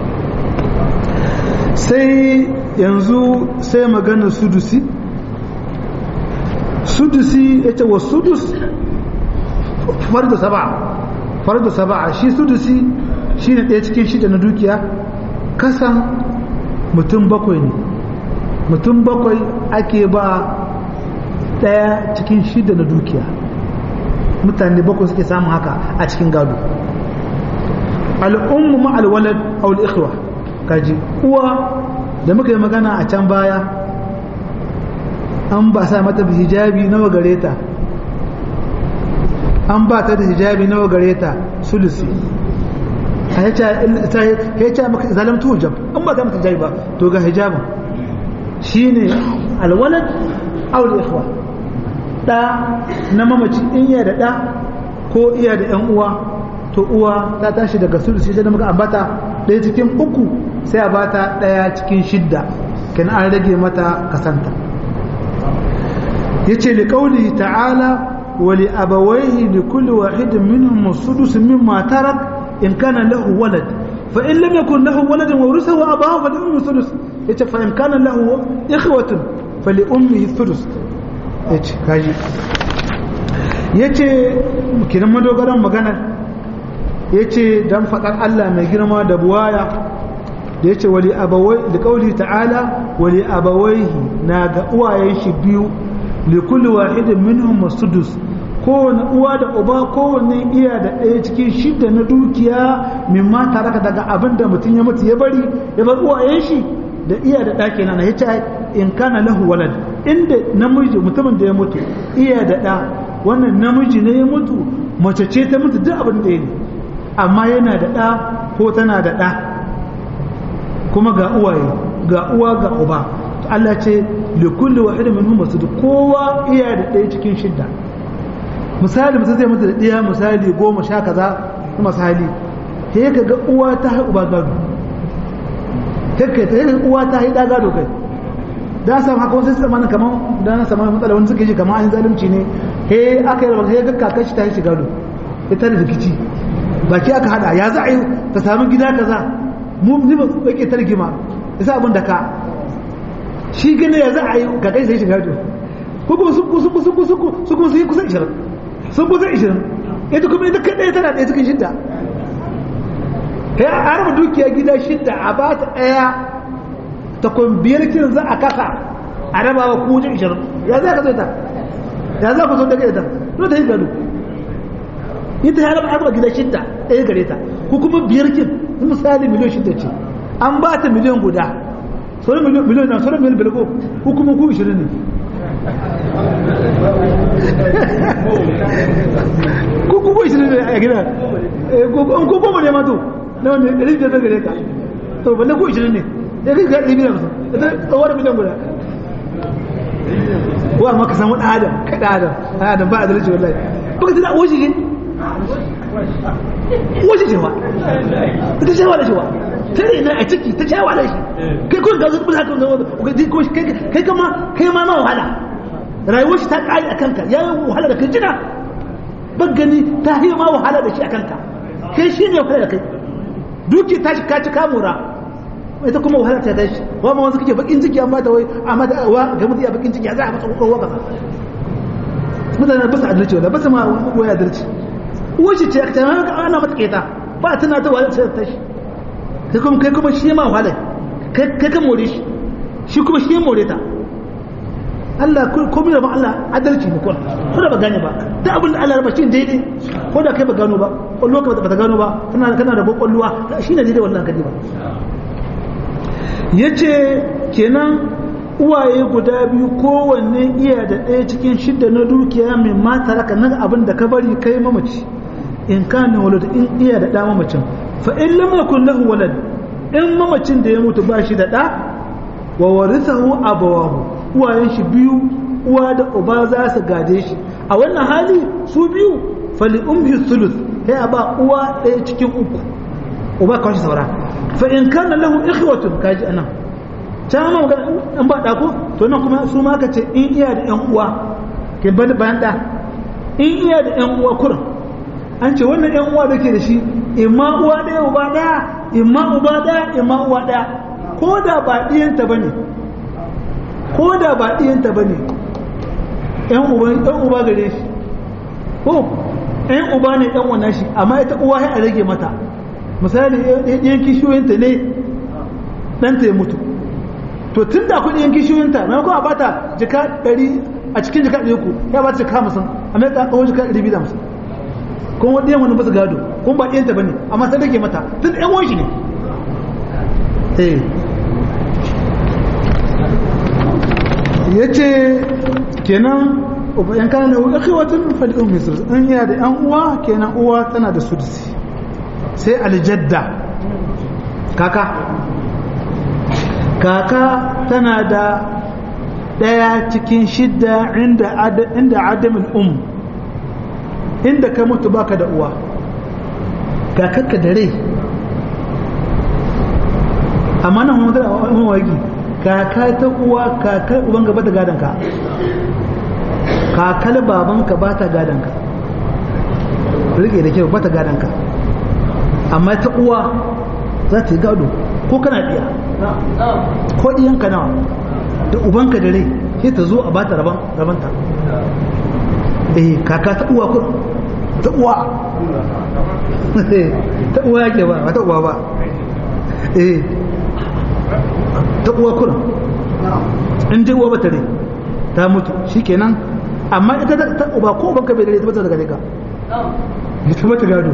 sai yanzu sai magana sudusi sudusi ya ce wa sudus farda saba farda saba shi sudusi shi ne ɗaya cikin shida na dukiya kasan mutum bakwai ne mutum bakwai ake ba ɗaya cikin shida na dukiya mutane bakwai suke samun haka a cikin gado al'ummu ma'alwalad aul ikhwa kaji uwa da muka yi magana a can baya an ba sa mata hijabi nawa gare ta an ba ta da hijabi nawa gare ta sulusi a ya ce maka zalamtu hujab an ba ta mata hijabi ba to ga hijabin shine alwalad aul ikhwa ɗa na mamaci in iya da ɗa ko iya da ‘yan uwa to uwa ta tashi daga sulusi sai da muka ambata ɗaya cikin uku sai a bata ɗaya cikin shidda kenan an rage mata kasanta yace li qawli ta'ala wa li abawayhi li kulli wahidin minhum as-sudus mimma tarak in kana lahu walad fa in lam yakun lahu walad wa warithahu abahu fa li ummihi sudus yace fa in kana lahu ikhwatun fa li ummihi sudus yace kaji yace kiran madogaran magana yace dan fadar Allah mai girma da buwaya da yace wali abawai da kauli ta'ala wali abawaihi na ga uwayen shi biyu li kulli wahidin minhum masudus kowane uwa da uba kowanne iya da ɗaya cikin shidda na dukiya mimma taraka daga abin da mutum ya mutu ya bari ya bar uwayen shi da iya da ɗaki na ya ce in kana lahu walad inda namiji mutumin da ya mutu iya da ɗa wannan namiji ne ya mutu mace ce ta mutu duk abin da ya ne amma yana da ɗa ko tana da ɗa kuma ga uwaye ga uwa ga uba Allah ce likulli wahidin minhum masud kowa iya da ɗaya cikin shidda misali mutum zai mutu da ɗaya misali goma sha kaza kuma misali sai ka ga uwa ta haihu ba gado kai ta yi uwa ta yi gado kai da san haka wasu su zamanin kamar da na samu matsala wani suke ji kamar an zalunci ne he aka yi rabar ga kakar shi ta yi shi gado ita da rikici baki aka hada ya za a yi ta samu gida kaza mu ni ba yake targima isa abin da ka shi gane ya za a yi kakar sai shi gado ko kuma sun kusa kusa kusa su kuma sun yi kusa 20 sun kusa 20 ita kuma ita kadai tana ɗaya cikin shidda kai a harba dukiya gida shidda a ba ta ɗaya ta kwambiyar kin za a kasa a raba wa ku wajen ishirin ya za ka zo ta ya za ku zo daga ita no ta yi gado ita ya raba harba gida shidda ɗaya gare ta ko kuma biyar kin misali miliyan shidda ce an ba ta miliyan guda sauran miliyan na sauran miliyan bilko ko kuma ku ishirin ne ko kuma ishirin ne a gida ko goma ne ma to na wanda ɗari biyar zan gare ka to balle ko ishirin ne ya kai ɗari biyar musu ita tsawon miliyan guda ko amma ka samu ɗan adam ka ɗan adam ɗan adam ba a zalunci wallahi baka tana oshi ne oshi ce wa ita ce wa da shi wa ta ne na a ciki ta ce wa da shi kai kuma ga zuwa kuma haka kai kama kai ma ma wahala rayuwar shi ta ƙari a kanka ya yi wahala da kai jina ban gani ta yi ma wahala da shi a kanka kai shi ne wahala da kai duki ta shi kaci kamura ita kuma wahala ta tashi wa ma wanzu kake bakin ciki amma ta wai amma ta wa ga mutum ya bakin ciki ya za a masa kokowa kaza mutane ba su adalci wala ba su ma waya adalci uwar shi ce ta ana mata keta ba tana ta wahala ta tashi kai kuma kai kuma shi ma wahala kai kai ka more shi shi kuma shi ya more ta Allah komai da ba Allah adalci ne kuma ko da ba gane ba da abin da Allah ya bashi daidai ko da kai ba gano ba kwallo ka ba ta gano ba kana kana da kwalluwa shine daidai wallahi kadi ba yace kenan uwaye guda biyu kowanne iya da ɗaya cikin shidda na dukiya mai mata raka nan abin da ka bari kai mamaci in kana walad in iya da ɗa mamacin fa in lam yakun lahu walad in mamacin da ya mutu ba shi da ɗa wa warithahu abawahu uwayen shi biyu uwa da uba za su gade shi a wannan hali su biyu fali umhi sulus sai a ba uwa ɗaya cikin uku uba kawai shi saura fa in kana lahu ikhwatun kaji anan can ma magana an ba da ko to nan kuma su ma ce in iya da ƴan uwa ke bada bayan da in iya da ƴan uwa kurin an ce wannan ƴan uwa da ke da shi imma uwa ɗaya uba ɗaya imma uba ɗaya imma uwa ɗaya ko da ba ɗiyanta bane ko da ba ɗiyanta ba ne ‘yan uba gare shi ko ‘yan uba ne ‘yan wana shi amma ita uwa ya rage mata misali ɗiyan kishiyoyinta ne ɗanta ya mutu to tun da akwai ɗiyan kishiyoyinta na kuma ba ta jika ɗari a cikin jika ɗari ku ya ba ta jika musan amma ya ƙaƙa jika ɗari biyu da musan kuma ɗiyan wani ba su gado kuma ba ɗiyanta ba ne amma ta rage mata tun ‘yan wani shi ne ya ce kenan yan kana da akhwatun fal ummi sulus in yana da yan uwa kenan uwa tana da sudusi sai aljadda kaka kaka tana da daya cikin shidda inda inda adamin um inda ka mutu baka da uwa kakarka da rai amma nan mutu a mawagi kaka ta uwa kakar uban gaba ta gadonka kakar babanka ba ta gadonka rike da kyau ba ta gadonka amma ta uwa za ta yi gado ko kana biya ko ɗiyanka nawa da ubanka da rai sai ta zo a bata rabanta eh kaka ta uwa kun ta uwa ta uwa yake ba ba ta uwa ba eh ta uwa kun in dai uwa ba ta rai ta mutu shikenan amma ita ta uba ko ubanka bai da rai ta bata daga ka ita bata gado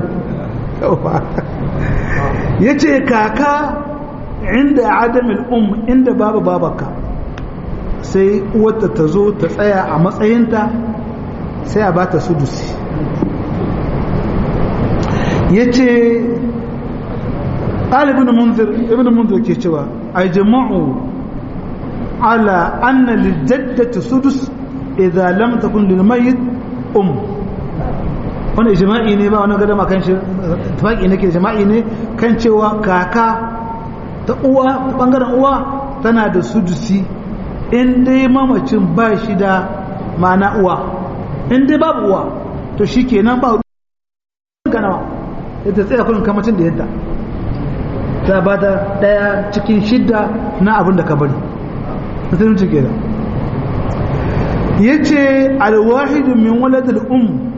ya ce kaka inda adamin um inda babu babaka sai uwarta ta zo ta tsaya a matsayinta sai a bata sudusi ya ce ibn munzir ibn munzir ke cewa a jama'u ala anna lijaddati sudus idza lam takun lil mayyit um wani ijma'i ne ba wani gadama kan shi tafaki nake jama'i ne kan cewa kaka ta uwa bangaren uwa tana da sudusi in dai mamacin ba shi da ma'ana uwa in dai babu uwa to shi kenan ba ganawa ita tsaye kullum kamacin da yadda ta ba ta daya cikin shidda na abin da ka bari musulunci ke da ya ce alwahidu min waladul um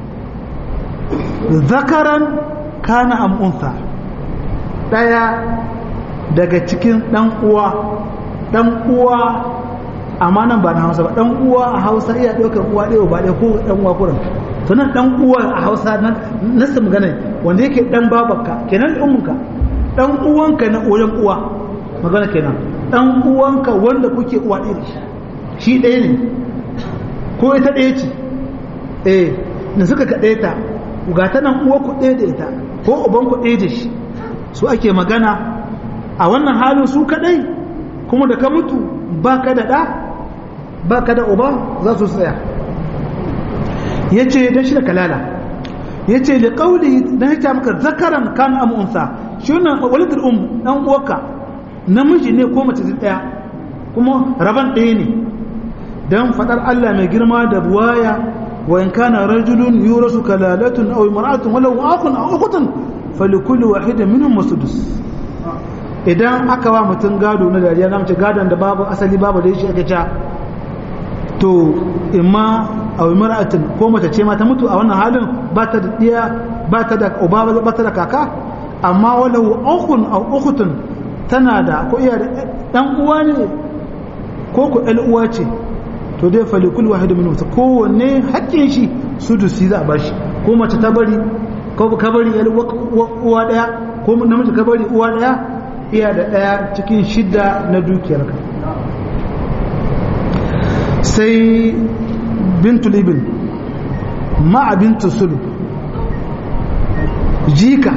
zakaran kana amunsa daya daga cikin dan uwa dan uwa amma nan ba na hausa ba dan uwa a hausa iya ɗaukar uwa ɗaya ba ɗaya ko dan uwa kurin to nan dan uwa a hausa nan nasu magana wanda yake dan babarka kenan ummunka dan uwanka na wajen uwa magana kenan dan uwanka wanda kuke uwa ɗaya shi shi ɗaya ne ko ita ɗaya ce eh da suka kaɗe ta ga ta nan uwa ku ɗaya da ita ko uban ku ɗaya da shi su ake magana a wannan halin su kaɗai kuma da ka mutu ba ka da ɗa ba ka da uba za su tsaya ya ce don shi da kalala ya ce da ƙauli don ya maka zakaran kan amunsa shi wannan walidar um ɗan uwarka namiji ne ko mace ɗaya kuma raban ɗaya ne don faɗar Allah mai girma da buwaya wa in kana rajulun yurasu kalalatun aw imra'atun walau akun aw ukhtun falikulli wahidin minhum masudus idan aka wa mutum gado na dariya na mace gadon da babu asali babu da shi aka ca to imma a mar'atin ko mace ce ma ta mutu a wannan halin ba ta da diya ba ta da uba ba ta da kaka amma walau ukhun aw ukhtun tana da ko iya da dan uwa ne ko ko el uwa ce to dai fa likul wahid min wata kowanne hakkin shi sudusi za a bashi ko mace ta bari ko ka bari el uwa daya ko namiji ka bari uwa daya iya da ɗaya cikin shidda na dukiyarka sai bintu libin ma'a bintu sulu jika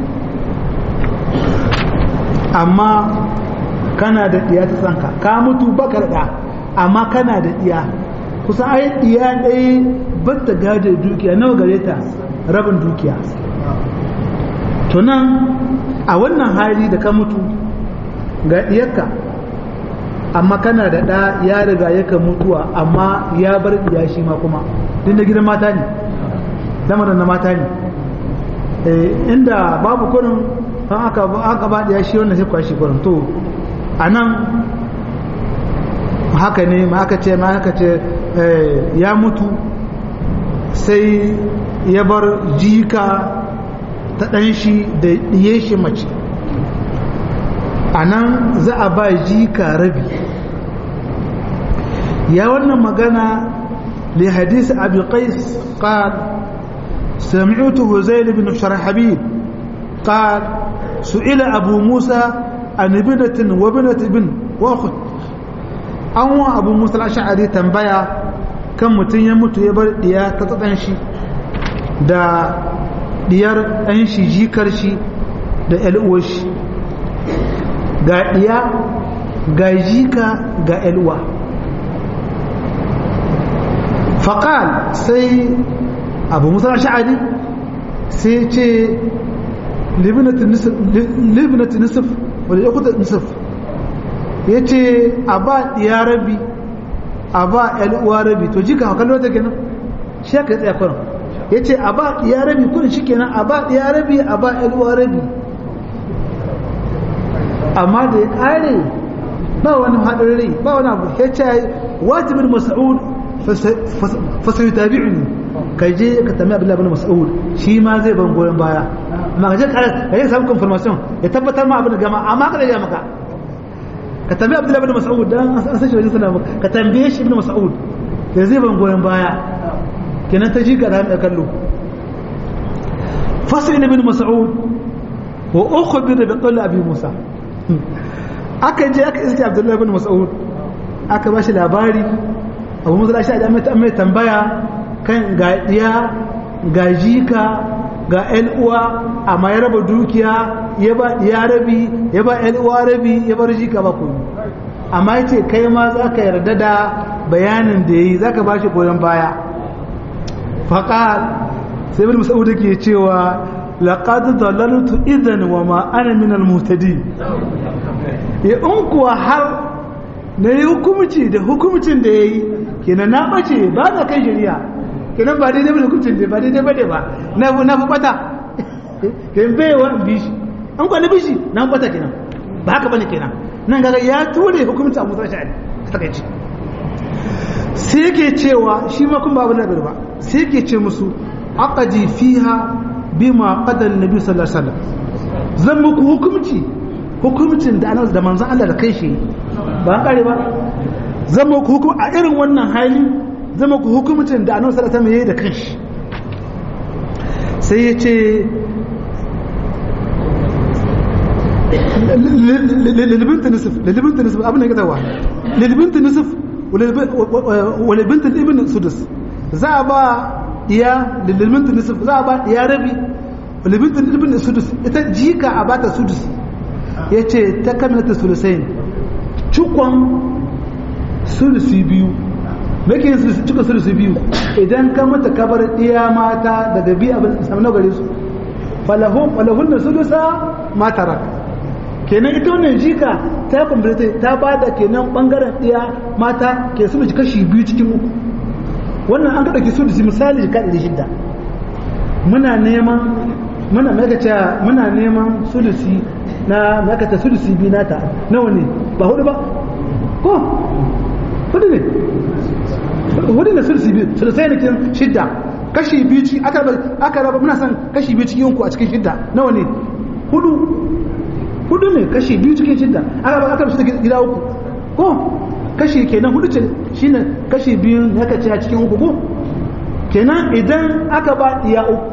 amma kana da ɗiya ta tsanka ka mutu baka da amma kana da ɗiya kusa ai ɗiya ɗaya batta gada dukiya nawa gare ta rabin dukiya to nan a wannan hali da ka mutu ga ɗiyarka amma kana da ɗa ya riga yaka mutuwa amma ya bar ɗiya shi ma kuma din da gidan mata ne lamarin na mata ne inda babu kurin an aka ba ɗiya shi wannan sai kwashi kurin to a nan haka ne ma aka ce ma aka ce ya mutu sai ya bar jika ta ɗan shi da ɗiye shi mace a nan za a ba jika rabi ya wannan magana li hadisi abu qais qal سمعت هزيل بن شرحبيل قال سئل أبو موسى عن ابنة وابنة ابن وأخت أو أبو موسى الأشعري تنبيا كم متن يموت يبر ديا تتطنشي دا diyar ɗan shi jikar shi da ‘yal'uwar shi ga ɗiya ga jika ga ‘yal'uwa faqal sai abu musa sha'ari sai ce libnat nisf libnat nisf wala yakuta nisf yace a ba ya rabi a ba yan uwa rabi to jika kallo ta kenan shi ka tsaya kurin yace a ba ya rabi kurin shikenan a ba ya rabi a ba yan uwa rabi amma da ya kare ba wani hadin rai ba wani abu yace wajibin mas'ud fa sayutabi'uni kai je ka tambayi Abdullahi ibn Mas'ud shi ma zai ban goyon baya amma ka je ka yi samu confirmation ya tabbatar ma abin da gama amma ka da maka ka tambayi Abdullahi ibn Mas'ud dan an san shi wajen sallama ka tambaye shi ibn Mas'ud ya zai ban goyon baya kenan ta ji ka da kallo fasil ibn Mas'ud wa ukhbir bi qawl Abi Musa aka je aka iske Abdullahi ibn Mas'ud aka ba shi labari Abu Musa shi da mai tambaya kan ga ɗiya ga jika ga uwa amma ya raba dukiya ya ba ɗiya rabi ya ba uwa rabi ya bar jika ba kuma amma ya ce kai ma za ka yarda da bayanin da ya yi za ka ba shi goyon baya faƙa sai bin musa'udu ke cewa laƙadu dalaltu idan wa ma ana min al-mutadi ya in kuwa har na yi hukumci da hukumcin da ya yi kenan na ɓace ba na kan shari'a kenan ba daidai ba hukuncin da ba daidai ba ne ba na na fi bata kenan bai wa bishi an kwa na bishi na bata kenan ba haka bane kenan nan gaga ya ture hukuncin abu zai sha'ani ta kai sai yake cewa shi ma kun ba abu da ba sai yake ce musu aqadi fiha bima qada annabi sallallahu alaihi wasallam zan muku hukunci hukuncin da annabi da manzon Allah da kai shi ba an kare ba zan muku hukum a irin wannan hali zama ku hukumcin da annabi sallallahu alaihi wasallam da kanshi sai ya ce lilbinta nisif lilbinta nisif abin da ya gazawa lilbinta nisif walibinta ibn sudus za a ba iya lilbinta nisif za a ba iya rabi walibinta ibn sudus ita jika a bata sudus ya ce ta kamilata sulusain cikon sulusi biyu nake cika sulusi biyu idan ka mata kabar ɗiya mata daga biyu abin samu na gare su falahun falahun da sulusa matara kenan ita wannan jika ta kwamfilita ta ba da kenan bangaren ɗiya mata ke sulusi kashi biyu cikin uku wannan an kaɗa ki sulusi misali jika ɗari shidda muna neman muna makaca muna neman sulusi na makata sulusi biyu nata nawa ne ba hudu ba ko hudu ne hudu ne sulsi biyu sulusai ne kin shidda kashi biyu ci aka aka raba muna san kashi biyu cikin ku a cikin shidda nawa ne hudu hudu ne kashi biyu cikin shidda aka raba aka raba gida uku ko kashi kenan hudu ce shine kashi biyu ne aka ci a cikin uku ko kenan idan aka ba diya uku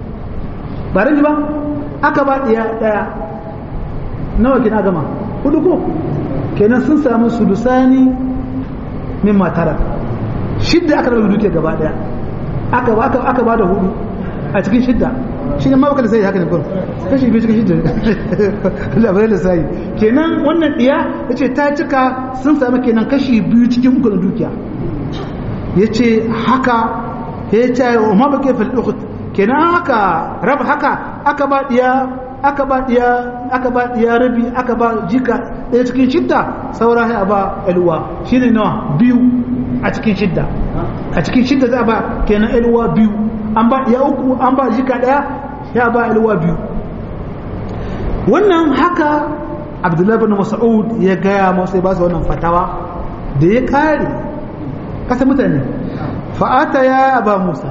ba ran ba aka ba diya daya nawa kina gama hudu ko kenan sun samu sulusani min matara shidda aka rabu duke gaba daya aka aka aka bada hudu a cikin shidda shi ne ma baka da sai haka ne kun kashi biyu cikin shidda labarai da sai kenan wannan diya yace ta cika sun samu kenan kashi biyu cikin uku na dukiya yace haka ya ce wa ma bake fil ukht kenan haka rab haka aka ba diya aka ba diya aka ba diya rabi aka ba jika ɗaya cikin shidda saura sai a ba alwa shine nawa biyu a cikin shidda a cikin shidda za a ba kenan alwa biyu an ba ya uku an ba jika ɗaya ya ba alwa biyu wannan haka abdullahi bin mas'ud ya gaya masa ya ba su wannan fatawa da ya kare kasa mutane fa'ata ya aba musa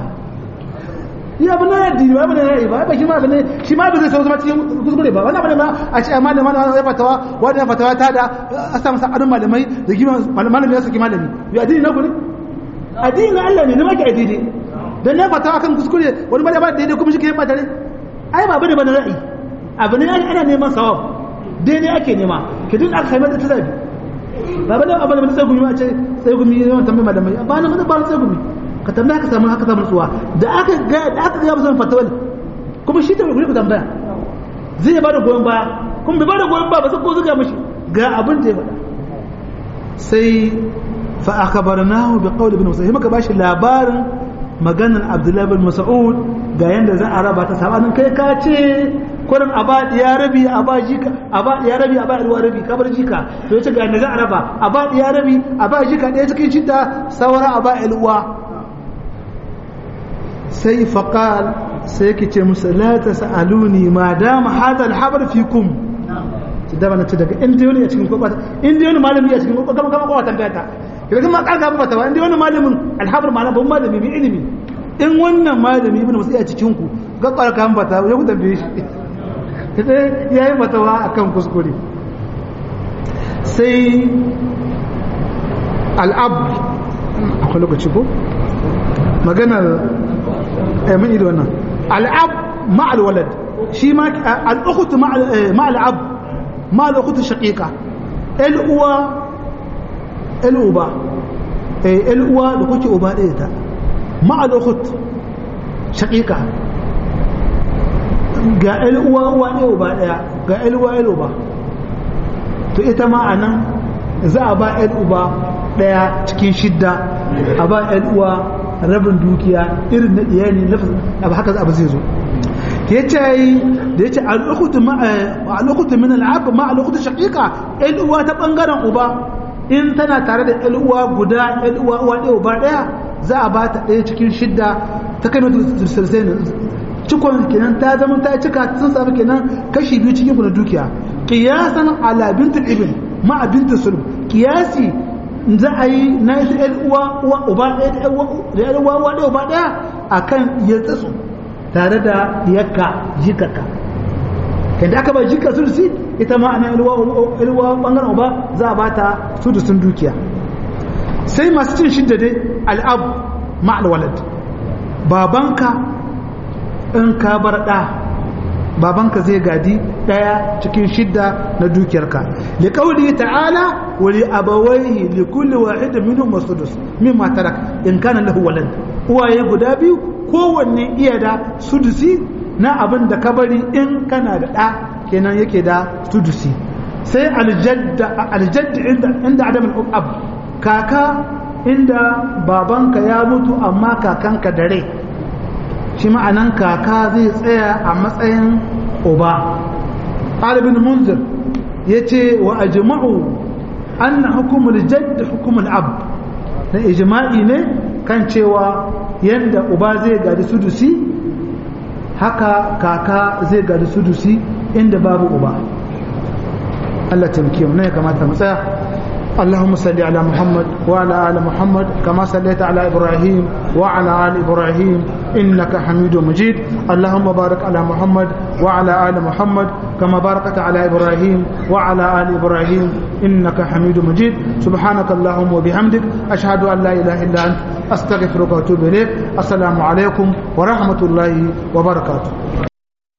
ya abu na addini ba abu na yayi ba ba shi ma abu ne shi ma ba zai sauka cikin kuskure ba wannan abu ne ma a ce amma da mana ya fatawa wannan fatawa ta da a sa masa adon malamai da gima malami ya saki malami ya addini na ku ne addini na Allah ne ne maki addini dan na fatawa kan kuskure wani malami ba daidai kuma shi ke ba tare ai ba bane ba na ra'ayi abu ne ana neman sawab daidai ake nema ki duk aka kai mata tazabi ba bane abu da sai gumi a ce sai gumi yawan tambaye malamai ba na ba sai gumi ka tambaya ka samu haka samu tsuwa da aka ga da aka ga musan fatawal kuma shi ta guri ku tambaya zai ba da goyon baya kuma bai ba da goyon baya ba sai ko zuga mishi ga abin da ya faɗa sai fa akhbarnahu bi qawli ibn mas'ud muka bashi labarin maganar abdullahi bin mas'ud ga yanda za a raba ta sabanin kai ka ce kurin a ba ya rabi a ba jika a ba ya rabi a ba ruwa rabi ka bar jika to yace ga yanda za a raba a ba ya rabi a ba jika ɗaya cikin shidda saura a ba ilwa sai faqal sai yake ce musu la tasaluni ma dama hada alhabar fikum da bana ce daga inda wani a cikin kwakwata inda wani malami a cikin kwakwata kama kama kwakwata tambaya ta idan kuma karka ba ta ba inda wani malamin alhabar malam ban malami mai ilimi in wannan malami ibn musa a cikin ku ga karka ba ta ya ku tambaye shi sai yayi matawa akan kuskure sai al'ab akwai lokaci ko maganar mun ido wannan al'ab ma'al walad shi ma al'ukhtu ma'al ab ma'al ukhtu shaqiqa el uwa el uba eh el uwa da kuke uba ɗaya ta ma'al ukhut shaqiqa ga el uwa uwa ɗaya uba ɗaya ga el uwa el uba to ita ma anan za a ba el uba ɗaya cikin shidda a ba el uwa rabin dukiya irin na iyali abu haka abu zai zo ya ce da ya ce al'ukutu min al'abu ma al'ukutu shaƙiƙa uwa ta ɓangaren uba in tana tare da uwa guda uwa uwa ɗaya uba ɗaya za a ba ta ɗaya cikin shidda ta kai mata sirsai cikon kenan ta zama ta cika sun samu kenan kashi biyu cikin kuna dukiya kiyasan ala bintul ibn ma bintul sulb kiyasi za a yi na ita ‘yan uwa uwa uba ɗaya da ‘yan uwa uwa ɗaya uba ɗaya a kan ya tsatsu tare da yakka jikaka yadda aka ba jika sulsi ita ma ana ‘yan uwa ɓangaren uba za a ba ta su da sun dukiya sai masu cin shidda dai al'ab ma'al walad babanka in ka bar ɗa babanka zai gadi daya cikin shidda na dukiyarka li qawli ta'ala wa li abawayhi li kulli wahidin minhum masudus mimma tarak in kana lahu walad uwaye guda biyu kowanne iya da sudusi na abin da ka bari in kana da da kenan yake da sudusi sai aljadda aljadda inda inda adam al-ab kaka inda babanka ya mutu amma kakanka da rai shi ma'anan kaka zai tsaya a matsayin uba ɗalibin munzir ya ce wa ajma'u an na hukumul jadd hukumul ab na ijma'i ne kan cewa yadda uba zai gadi sudusi haka kaka zai gadi sudusi inda babu uba Allah taimake mu ne ya kamata mu tsaya اللهم صل على محمد وعلى آل محمد كما صليت على إبراهيم وعلى آل إبراهيم إنك حميد مجيد اللهم بارك على محمد وعلى آل محمد كما باركت على إبراهيم وعلى آل إبراهيم إنك حميد مجيد سبحانك اللهم وبحمدك أشهد أن لا إله إلا أنت أستغفرك وأتوب إليك السلام عليكم ورحمة الله وبركاته